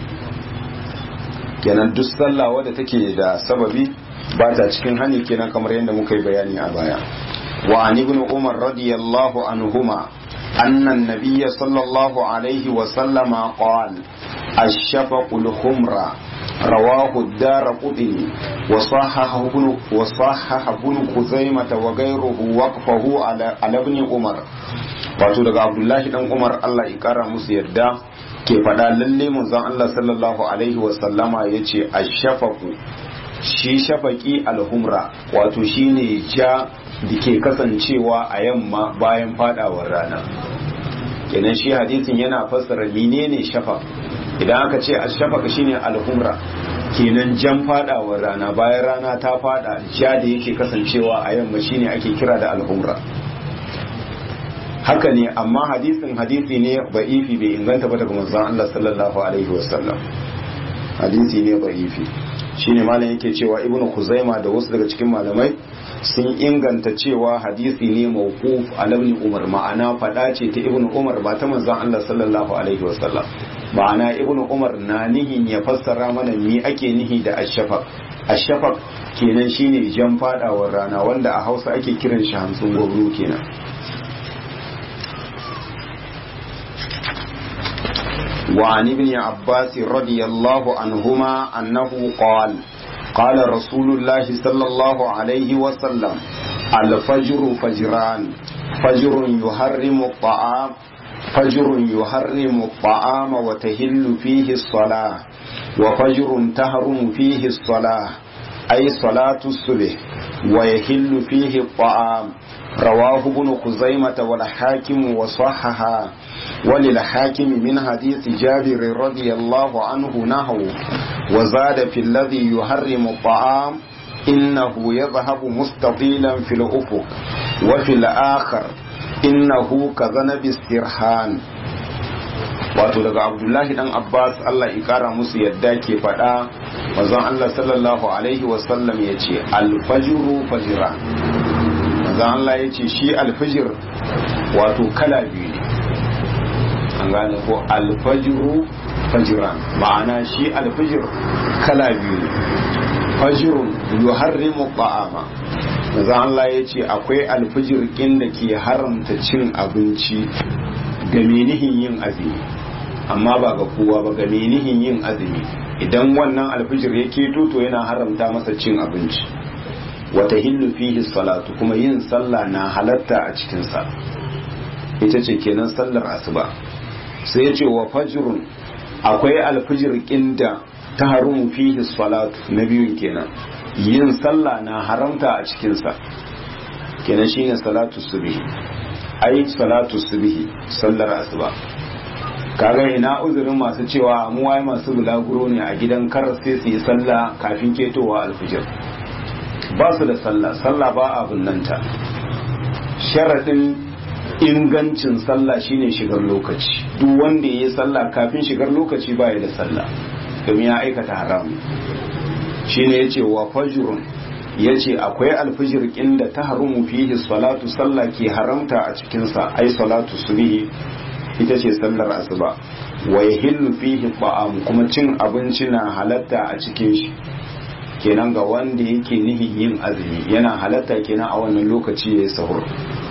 kenan duk sallah wadda take da sababi ba ta cikin hani kenan kamar yadda muka yi bayani a baya wa an ibn umar radiyallahu anhuma anna an-nabiy sallallahu alaihi wa sallama qala ash-shafaqu al-khumra رواه الدار قطني وصححه ابن وصحح ابن خزيمة وغيره وقفه على على ابن عمر wato daga abdullahi dan umar allah ya kara musu yadda ke faɗa lalle manzon allah sallallahu alaihi wasallama ya ce a shafaku shi shafaki alhumra wato shine ja da ke kasancewa a yamma bayan fadawar rana kenan shi hadisin yana fassara menene shafa idan aka ce a shafaka shine alhumra kenan jan fadawar rana bayan rana ta fada ja da yake kasancewa a yamma shine ake kira da alhumra haka ne amma hadisin hadisi ne ba'ifi bai inganta ba daga manzon Allah sallallahu alaihi wasallam hadisi ne ba'ifi shine malam yake cewa ibnu kuzaima da wasu daga cikin malamai sun inganta cewa hadisi ne mawquf ala ibn umar ma'ana fada ce ta ibnu umar ba ta manzon Allah sallallahu alaihi wasallam ma'ana ibnu umar na nihin ya fassara mana me ake nihi da ashafaq ashafaq kenan shine jan fadawar rana wanda a Hausa ake kiran shi hamsin gwabru kenan وعن ابن عباس رضي الله عنهما أنه قال قال رسول الله صلى الله عليه وسلم الفجر فجران فجر يحرم الطعام فجر يحرم الطعام وتهل فيه الصلاة وفجر تهرم فيه الصلاة أي صلاة الصبح ويهل فيه الطعام رواه ابن خزيمة والحاكم وصحها وللحاكم من حديث جابر رضي الله عنه نحو وزاد في الذي يحرم الطعام إنه يذهب مستطيلا في الأفق وفي الآخر إنه كذنب السرحان wato daga abdullahi dan abbas allah ya kara musu yadda ke faɗa mazan allah sallallahu alaihi wasallam ya ce alfajiru fajira mazan allah ya ce shi alfajir wato kala biyu ne an gane ko alfajiru fajiran ma'ana shi alfajir kala biyu ne fajirun yuharrimu ta'ama mazan allah ya ce akwai alfajir kin da ke haramta cin abinci ga menihin yin azumi amma ba ga kowa ba ga menihin yin azumi idan wannan alfijir ya keto to yana haramta masa cin abinci wata hillu fihi salatu kuma yin sallah na halatta a cikinsa ita ce kenan sallar asuba sai ya ce wa fajrun akwai alfijir kinda ta harumu fihi salatu na biyun kenan yin sallah na haramta a cikinsa kenan shine salatu subhi ai salatu subhi sallar asuba kaga ina uzurin masu cewa mu wai masu bulaguro ne a gidan kar sai su yi sallah kafin ketowa alfijir ba su da sallah sallah ba abun nan ta sharadin ingancin sallah shine shigar lokaci duk wanda ya yi sallah kafin shigar lokaci ba ya da sallah domin ya aikata haram shine yace wa fajrun ya ce akwai alfijir da ta harumu fihi salatu sallah ke haramta a cikinsa ai salatu subihi ita ce sallar asuba wa yahillu fihi ta'am kuma cin abinci na halatta a cikin shi kenan ga wanda yake nihin yin azumi yana halatta kenan a wannan lokaci yayi sahur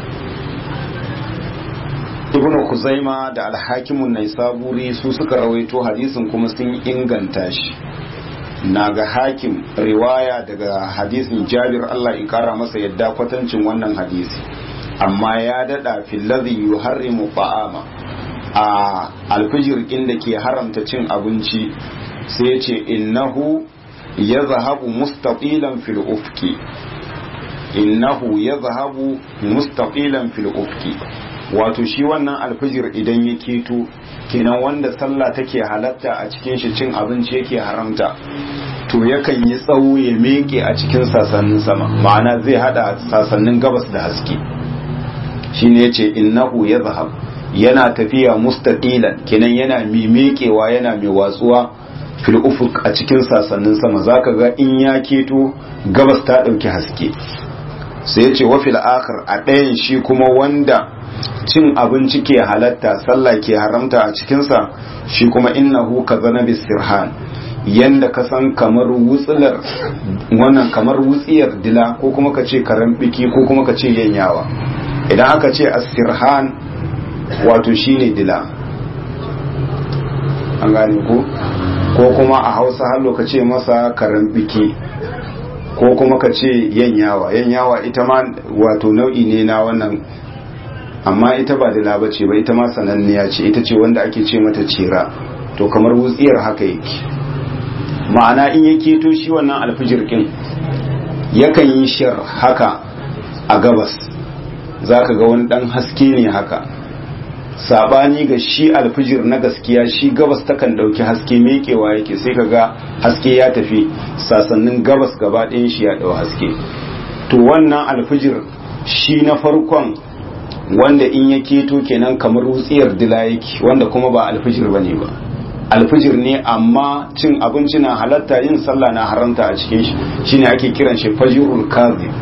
ibn kuzaima da alhakimun naisaburi su suka rawaito hadisin kuma sun inganta shi na ga hakim riwaya daga hadisin jabir Allah in kara masa yadda kwatancin wannan hadisi amma ya dada fillazi yuharrimu ta'ama a alfijir da ke haramta cin abinci sai ya ce innahu ya zahabu mustaqilan fil ufki innahu ya zahabu mustaqilan fil ufki wato shi wannan alfijir idan ya keto kenan wanda sallah take halatta a cikin shi cin abinci yake haramta to yakan yi tsawo ya meke a cikin sasannin sama ma'ana zai hada sasannin gabas da haske shine yace innahu yazhab yana tafiya mustaqilan kenan yana mimekewa yana mai watsuwa fil ufuq a cikin sasannin sama zaka ga in ya keto gabas ta dauki haske sai ya ce wafil akhir a ɗayan shi kuma wanda cin abinci ke halatta sallah ke haramta a cikinsa shi kuma innahu ka zana bisirhan yanda ka san kamar wutsular wannan kamar wutsiyar dila ko kuma ka ce karen biki ko kuma ka ce yanyawa idan aka ce asirhan wato shine dila an gane ko ko kuma a hausa hallo ka ce masa karen biki ko kuma ka ce yanyawa yanyawa ita ma wato nau'i ne na wannan amma ita ba dila ba ce ba ita ma sananniya ce ita ce wanda ake ce mata cira to kamar wutsiyar haka yake ma'ana in ya keto shi wannan alfijir ɗin yakan yi shir haka a gabas za ka ga wani ɗan haske ne haka sabani ga shi alfijir na gaskiya shi gabas takan ɗauki haske mekewa yake sai ka ga haske ya tafi sasannin gabas gaba ɗayan shi ya ɗau haske to wannan alfijir shi na farkon wanda in ya keto kenan kamar wutsiyar dila yake wanda kuma ba alfijir ba ne ba alfijir ne amma cin abinci na halatta yin sallah na haramta a cikin shi shine ake kiran shi fajirul kazib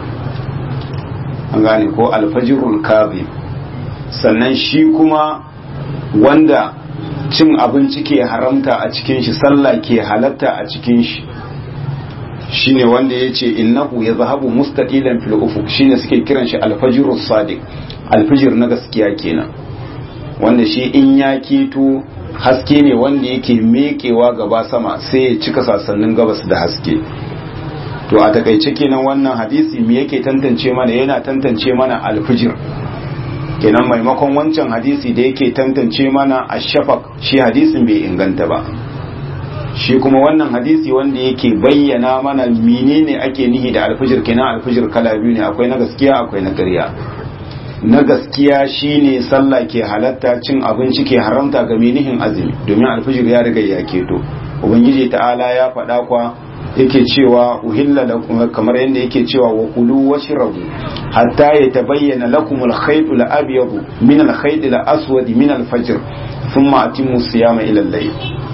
an gane ko alfajirul kazib sannan shi kuma wanda cin abinci ke haramta a cikin shi sallah ke halatta a cikin shi shine wanda ya ce innahu ya zahabu mustaqilan fil ufuq shine suke kiran shi alfajirus sadiq alfijir na gaskiya kenan wanda shi in ya keto haske ne wanda yake mekewa gaba sama sai ya cika sasannin gabas da haske to a takaice kenan wannan hadisi me yake tantance mana yana tantance mana alfijir kenan maimakon wancan hadisi da yake tantance mana ashafaq shi hadisin bai inganta ba shi kuma wannan hadisi wanda yake bayyana mana menene ake nihi da alfijir kenan alfijir kala biyu ne akwai na gaskiya akwai na ƙarya na gaskiya shine sallah ke halatta cin abinci ke haramta ga menihin azumi domin alfijir ya riga ya keto ubangiji ta'ala ya faɗa kwa yake cewa uhilla lakum kamar yadda yake cewa wa kulu washrabu hatta yatabayyana lakum al-khayt al-abyad min al-khayt al-aswad min al-fajr thumma atimmu siyama ila al-layl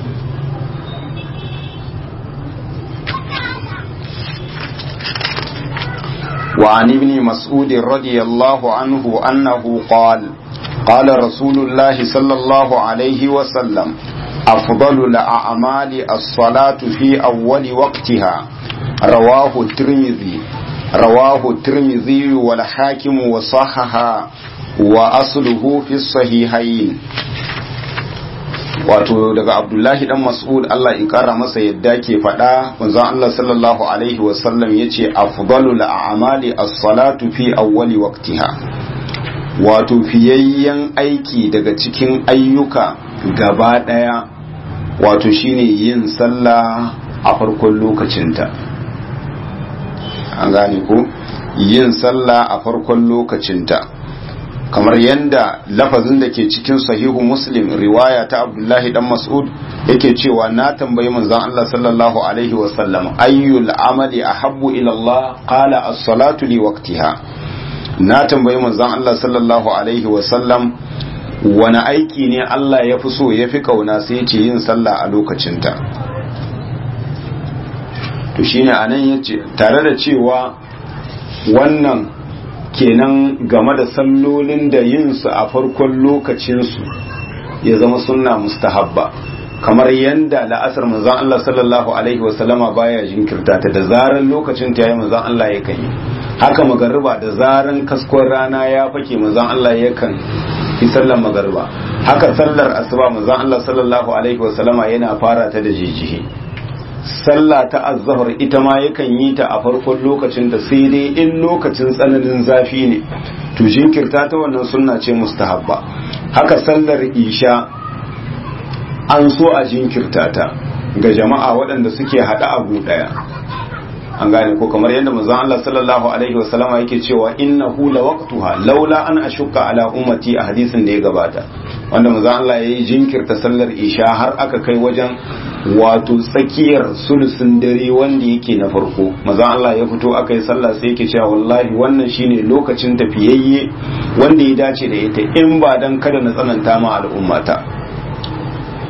وعن ابن مسعود رضي الله عنه أنه قال قال رسول الله صلى الله عليه وسلم أفضل الأعمال الصلاة في أول وقتها رواه الترمذي رواه الترمذي والحاكم وصحها وأصله في الصحيحين wato daga abdullahi dan mas'ud Allah in kara masa yadda ke faɗa manzon Allah sallallahu alaihi wasallam yace afdalul a'mali as-salatu fi awwali waqtiha wato fiyayyen aiki daga cikin ayyuka gaba daya wato shine yin sallah a farkon lokacinta an gane ko yin sallah a farkon lokacinta kamar yadda lafazin da ke cikin sahihu muslim riwaya ta abdullahi dan mas'ud yake cewa na tambayi manzon Allah sallallahu alaihi wa sallam ayyul amali ahabbu ila Allah qala as-salatu li waqtiha na tambayi manzon Allah sallallahu alaihi wa sallam wani aiki ne Allah ya fi so ya fi kauna sai ce yin sallah a lokacinta to shine anan yace tare da cewa wannan kenan game da sallolin da yin su a farkon lokacinsu ya zama sunna mustahabba kamar yanda la'asar manzon Allah sallallahu alaihi wasallama baya jinkirta ta da zaran lokacin ta yayi manzon Allah yakan yi haka magariba da zaran kaskon rana ya fake manzon Allah yakan yi sallar magariba haka sallar asuba manzon Allah sallallahu alaihi wasallama yana fara ta da jijihi sallah ta azzahar ita ma yakan yi ta a farkon lokacin da sai dai in lokacin tsananin zafi ne to jinkirta ta wannan sunna ce mustahabba haka sallar isha an so a jinkirta ta ga jama'a waɗanda suke haɗa abu ɗaya an gane ko kamar yadda manzon Allah sallallahu alaihi wasallama yake cewa innahu lawaqtuha laula an ashukka ala ummati a hadisin da ya gabata wanda manzon Allah yayi jinkirta sallar isha har aka kai wajen wato tsakiyar sulusun dare wanda yake na farko manzon Allah ya fito aka yi sallah sai yake cewa wallahi wannan shine lokacin tafiyayye wanda ya dace da ita in ba dan kada na tsananta ma al'ummata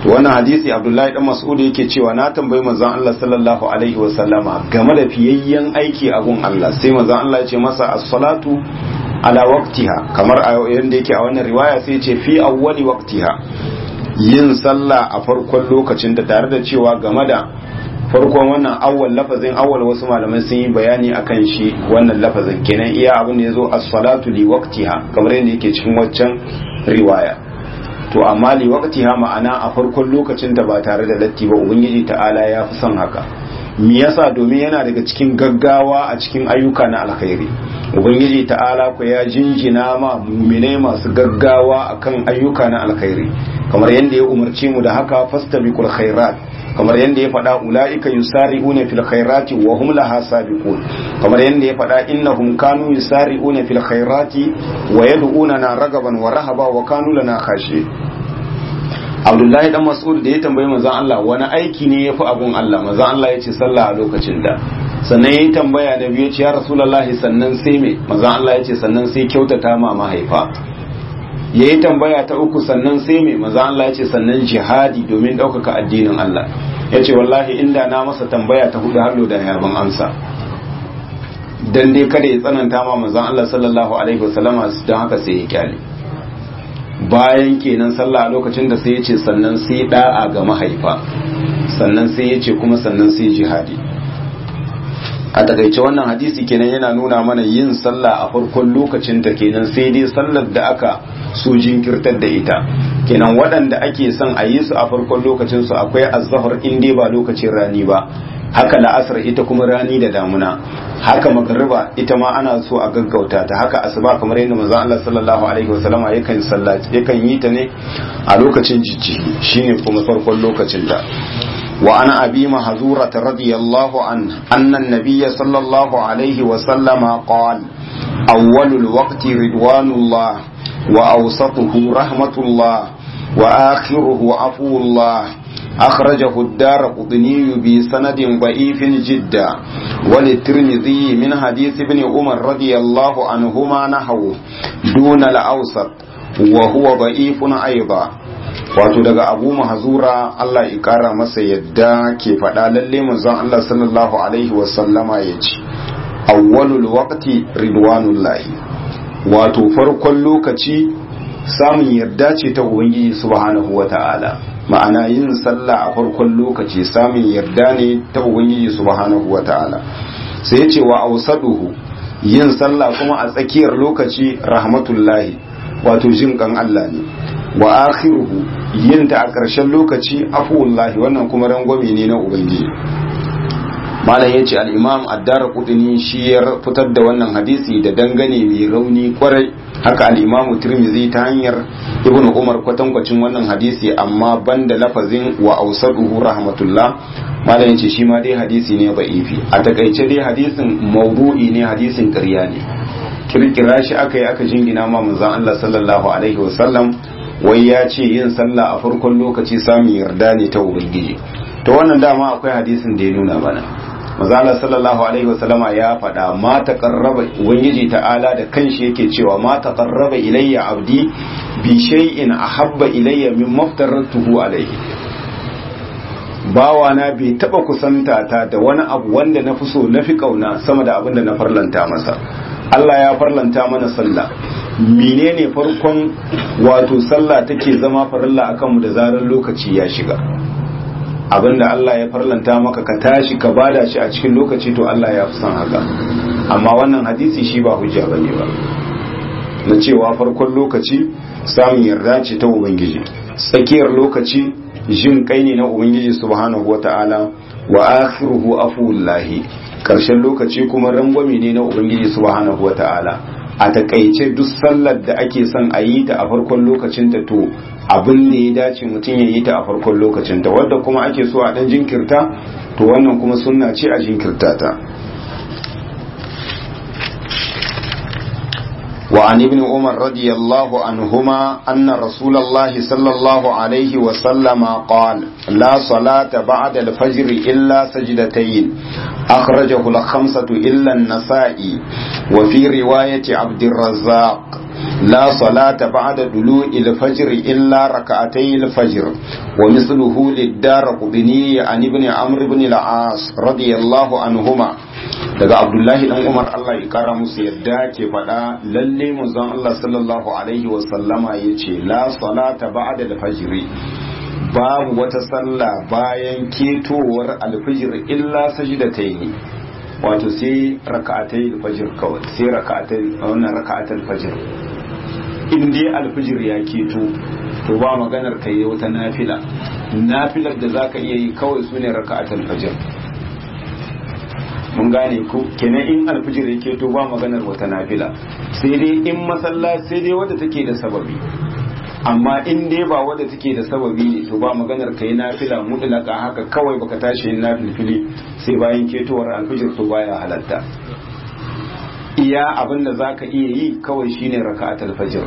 to wannan hadisi abdullahi dan mas'ud yake cewa na tambayi manzon Allah sallallahu alaihi wa sallama game da fiyayyen aiki a gun Allah sai manzon Allah ya ce masa as-salatu ala waqtiha kamar a yanda yake a wannan riwaya sai ya ce fi awwali waqtiha yin sallah a farkon lokacin da tare da cewa game da farkon wannan awwal lafazin awwal wasu malamai sun yi bayani akan shi wannan lafazin kenan iya abin da yazo as-salatu li waqtiha kamar yadda yake cikin waccan riwaya to amma li waqtiha ma'ana a farkon lokacin da ba tare da latti ba ubangiji ta'ala ya fi son haka me yasa domin yana daga cikin gaggawa a cikin ayyuka na alkhairi ubangiji ta'ala ku ya jinjina ma muminai masu gaggawa akan ayyuka na alkhairi kamar yadda ya umarce mu da haka fastabiqul khairat kamar yadda ya faɗa ula'ika yusari'una fil khairati wa hum laha sabiqun kamar yadda ya faɗa innahum kanu yusari'una fil khairati wa yad'una na ragaban wa rahaba wa kanu lana khashi Abdullahi dan Mas'ud da ya tambayi manzon Allah wani aiki ne yafi abun Allah manzon Allah ya ce sallah a lokacin da sannan yayi tambaya da biyu ce ya Rasulullahi sannan sai me manzon Allah ya ce sannan sai kyautata ma mahaifa ya yi tambaya ta uku sannan sai mai maza Allah ya ce sannan jihadi domin ɗaukaka addinin Allah ya ce wallahi inda na masa tambaya ta hudu hallo da yaban amsa dan dai kada ya tsananta ma maza Allah sallallahu alaihi wasallama don haka sai ya kyale bayan kenan sallah a lokacin da sai ya ce sannan sai da'a ga mahaifa sannan sai ya ce kuma sannan sai jihadi a takaice wannan hadisi kenan yana nuna mana yin sallah a farkon lokacin ta kenan sai dai sallar da aka so jinkirtar da ita kenan waɗanda ake son a yi su a farkon lokacin su akwai azhar in dai ba lokacin rani ba haka la'asar ita kuma rani da damuna haka magariba ita ma ana so a gaggauta ta haka asuba kamar yadda manzon Allah sallallahu alaihi wasallama yakan sallaci yakan yi ta ne a lokacin jijjihi shine kuma farkon lokacin ta وعن أبي محذورة رضي الله عنه أن النبي صلى الله عليه وسلم قال أول الوقت رضوان الله وأوسطه رحمة الله وآخره عفو الله أخرجه الدار قطني بسند ضعيف جدا وللترمذي من حديث ابن عمر رضي الله عنهما نحوه دون الأوسط وهو ضعيف أيضا wato daga abu mahazura Allah ya kara masa yadda ke faɗa lalle manzon Allah sallallahu alaihi wasallama ya ce awwalul waqti ridwanullahi wato farkon lokaci samun yarda ce ta ubangiji subhanahu wata'ala ma'ana yin sallah a farkon lokaci samun yarda ne ta ubangiji subhanahu wata'ala sai ya ce wa ausaduhu yin sallah kuma a tsakiyar lokaci rahmatullahi wato jin kan Allah ne wa akhiruhu yin ta a ƙarshen lokaci afuwallahi wannan kuma rangwame ne na ubangiji malam ya ce al'imam addara kudini shi ya fitar da wannan hadisi da dangane mai rauni kwarai haka al'imamu tirmizi ta hanyar ibn umar kwatankwacin wannan hadisi amma banda lafazin wa ausaduhu rahmatullah malam ya ce shi ma dai hadisi ne ba'ifi a takaice dai hadisin maudu'i ne hadisin ƙarya ne kirkira shi aka yi aka jingina ma manzon Allah sallallahu alaihi wasallam wai ya ce yin sallah a farkon lokaci samun yarda ne ta ubangiji to wannan dama akwai hadisin da ya nuna mana mazala sallallahu alaihi wasallama ya faɗa ma taqarraba ubangiji ta'ala da kanshi yake cewa ma taqarraba ilayya abdi bi shay'in ahabba ilayya min maftaratuhu alaihi bawa na bai taba kusanta ta da wani abu wanda na fi so na fi kauna sama da abin da na farlanta masa Allah ya farlanta mana sallah menene farkon wato sallah take zama farilla akan mu da zarar lokaci ya shiga abinda Allah ya farlanta maka ka tashi ka bada shi a cikin lokaci to Allah ya fi son haka amma wannan hadisi shi ba hujja bane ba na cewa farkon lokaci samun yarda ce ta ubangiji tsakiyar lokaci jin kai ne na ubangiji subhanahu wata'ala wa akhiruhu afullahi karshen lokaci kuma rangwame ne na ubangiji subhanahu wata'ala a takaice duk sallar da ake son a yi ta a farkon lokacin ta to abin da ya dace mutum ya yi ta a farkon lokacin ta wadda kuma ake so a dan jinkirta to wannan kuma sunna ce a jinkirta ta وعن ابن عمر رضي الله عنهما أن رسول الله صلى الله عليه وسلم قال لا صلاة بعد الفجر إلا سجدتين أخرجه الخمسة إلا النسائي وفي رواية عبد الرزاق لا صلاة بعد دلوء الفجر إلا ركعتي الفجر ومثله للدار قبني عن ابن عمرو بن العاص رضي الله عنهما daga abdullahi dan umar allah ya kara musu yadda ke faɗa lalle manzon allah sallallahu alaihi wasallama ya ce la salata ba'da al-fajr babu wata sallah bayan ketowar alfijir illa sajidatayn wato sai raka'atai alfajir kawai sai raka'atai wannan raka'atai alfajir in dai alfijir ya keto to ba maganar kai wata nafila nafilar da zaka iya yi kawai sune raka'atai alfajir mun gane ko kenan in alfijir ya keto ba maganar wata nafila sai dai in masallaci sai dai wadda take da sababi amma in dai ba wadda take da sababi ne to ba maganar kai nafila mutlaka haka kawai baka tashi yin nafilfili sai bayan ketowar alfijir to baya halatta iya abin da zaka iya yi kawai shine raka'atul fajr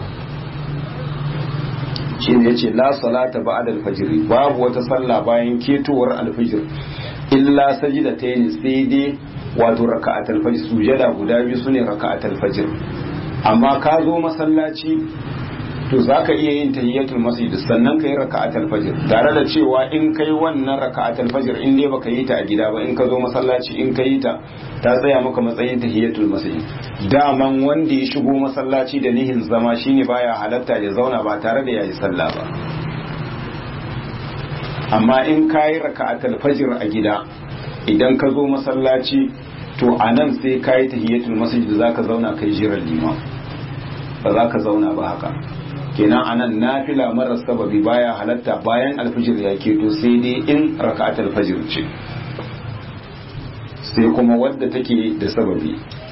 shine yace la salata ba'da al-fajr babu wata sallah bayan ketowar alfijir illa sajidatayn sai dai wato raka'atul fajr sujada guda biyu sune raka'atul fajr amma ka zo masallaci to zaka iya yin tahiyatul masjid sannan kai raka'atul fajr tare da cewa in kai wannan raka'atul fajr in dai baka yi ta a gida ba in ka zo masallaci in ka yi ta ta tsaya maka matsayin tahiyatul masjid daman wanda ya shigo masallaci da nihin zama shine baya halatta ya zauna ba tare da yayi sallah ba amma in ka yi raka'atul fajr a gida idan ka zo masallaci to a nan sai ka yi tahiyatul masjid za ka zauna kai jiran liman ba za ka zauna ba haka kenan a nan nafila marar sababi baya halatta bayan alfijir ya keto sai dai in raka'atul fajr ce sai kuma wadda take da sababi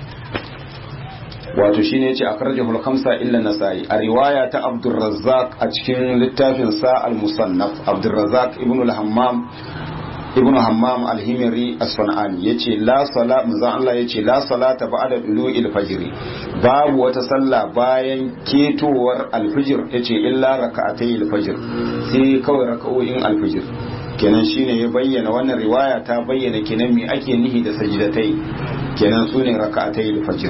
wato shine yace akhrajahu al-khamsa illa nasai a riwaya ta Abdurrazzaq a cikin littafin sa al-musannaf Abdurrazzaq ibn al-Hammam ibn Hammam al-Himri as-Sanani yace la sala manzon Allah yace la salata ba'da dulu'il fajr babu wata sallah bayan ketowar al-fajr yace illa raka'atay al-fajr sai kawai raka'o'in al-fajr kenan shine ya bayyana wannan riwaya ta bayyana kenan me ake nihi da sajidatai kenan sune raka'atay al-fajr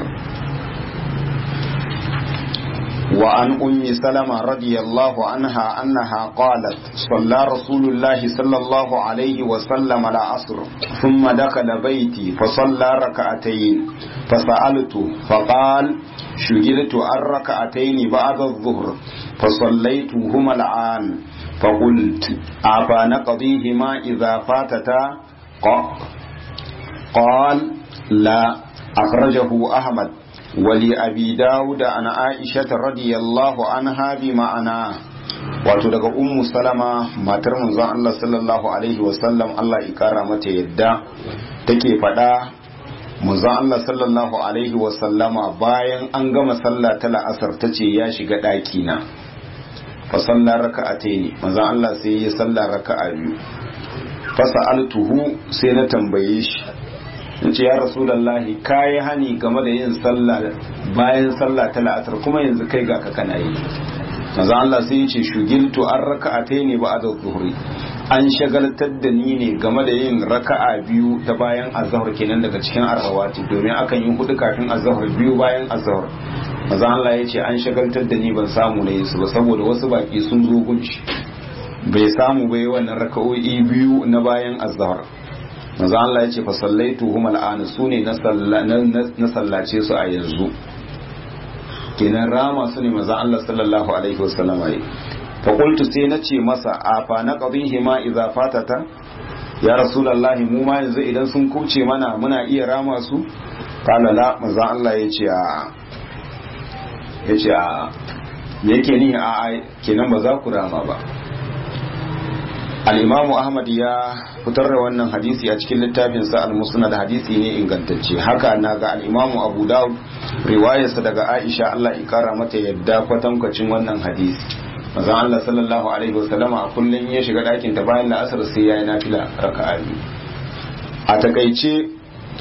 وعن أم سلمة رضي الله عنها أنها قالت صلى رسول الله صلى الله عليه وسلم العصر ثم دخل بيتي فصلى ركعتين فسألته فقال شغلت عن ركعتين بعد الظهر فصليتهما الآن فقلت أفنقضيهما إذا فاتتا قال لا أخرجه أحمد ولأبي داود عن عائشة رضي الله عنها بمعنى wato daga ummu salama matar manzon Allah sallallahu alaihi wasallam Allah ikara mata yadda take faɗa manzon Allah sallallahu alaihi wasallama bayan an gama sallah ta la'asar ta ce ya shiga ɗaki na fa sallar raka'ataini manzon Allah sai ya sallar raka'a biyu fa sa'altuhu sai na tambaye shi in ce ya rasulallahi ka yi hani game da yin sallah bayan sallah ta la'asar kuma yanzu kai ga ka kana yi maza Allah sai ya ce shugiltu an raka'atai ne ba a da zuhuri an shagaltar da ni ne game da yin raka'a biyu ta bayan azahar kenan daga cikin arrawati domin akan yi hudu kafin azahar biyu bayan azahar maza Allah ya ce an shagaltar da ni ban samu na yi su ba saboda wasu baki sun zo gunci bai samu bai wannan raka'o'i biyu na bayan azahar manzo Allah ya ce fa sallaitu hum al'an sune na na sallace su a yanzu kenan rama su ne manzo Allah sallallahu alaihi wasallam yi fa qultu sai na ce masa afa na qadihi ma idza fatata ya rasulullahi mu ma yanzu idan sun kuce mana muna iya rama su kala la manzo Allah ya ce a ya ce a yake ni a kenan ba za ku rama ba al'imamu ahmad ya fitar da wannan hadisi a cikin littafinsa al-musnad hadisi ne ingantacce haka na ga al'imamu abu dawud riwayarsa daga aisha allah ikara mata yadda kwatankwacin wannan hadisi mazan allah sallallahu alaihi wasallam a kullum ya shiga ɗakin ta bayan la'asar sai ya yi nafila raka'a a takaice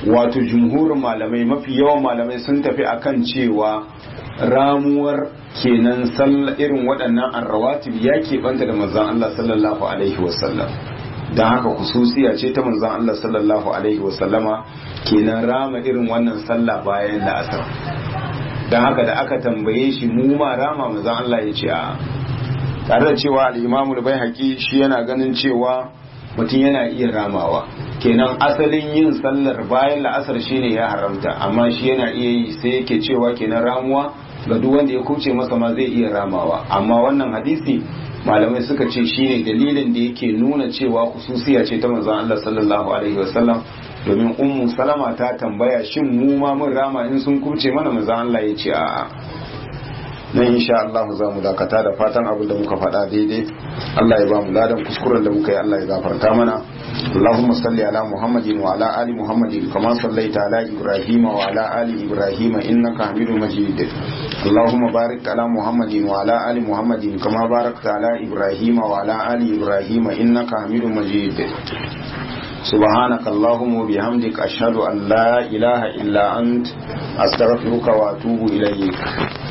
wato jumhurin malamai mafi yawan malamai sun tafi akan cewa ramuwar kenan sallah irin waɗannan arrawatib ya keɓanta da manzon Allah sallallahu alaihi wasallam don haka kususiya ce ta manzon Allah sallallahu alaihi wasallama kenan rama irin wannan sallah bayan la'asar don haka da aka tambaye shi mu ma rama manzon Allah ya ce a tare da cewa al-imamul baihaqi shi yana ganin cewa mutum yana iya ramawa kenan asalin yin sallar bayan la'asar shine ya haramta amma shi yana iya yi sai yake cewa kenan ramuwa ga duk wanda ya kuce masa ma zai iya ramawa amma wannan hadisi malamai suka ce shine dalilin da yake nuna cewa khususiya ce ta manzon Allah sallallahu alaihi wasallam domin ummu salama ta tambaya shin mu ma mun rama in sun kuce mana manzon Allah ya ce a'a nan insha Allah za mu dakata da fatan abin da muka faɗa daidai Allah ya ba mu ladan kuskuren da muka yi Allah ya gafarta mana اللهم صل على محمد وعلى آل محمد كما صليت على إبراهيم وعلى آل إبراهيم إنك حميد مجيد اللهم بارك على محمد وعلى آل محمد كما باركت على إبراهيم وعلى آل إبراهيم إنك حميد مجيد سبحانك اللهم وبحمدك أشهد أن لا إله إلا أنت أستغفرك وأتوب إليك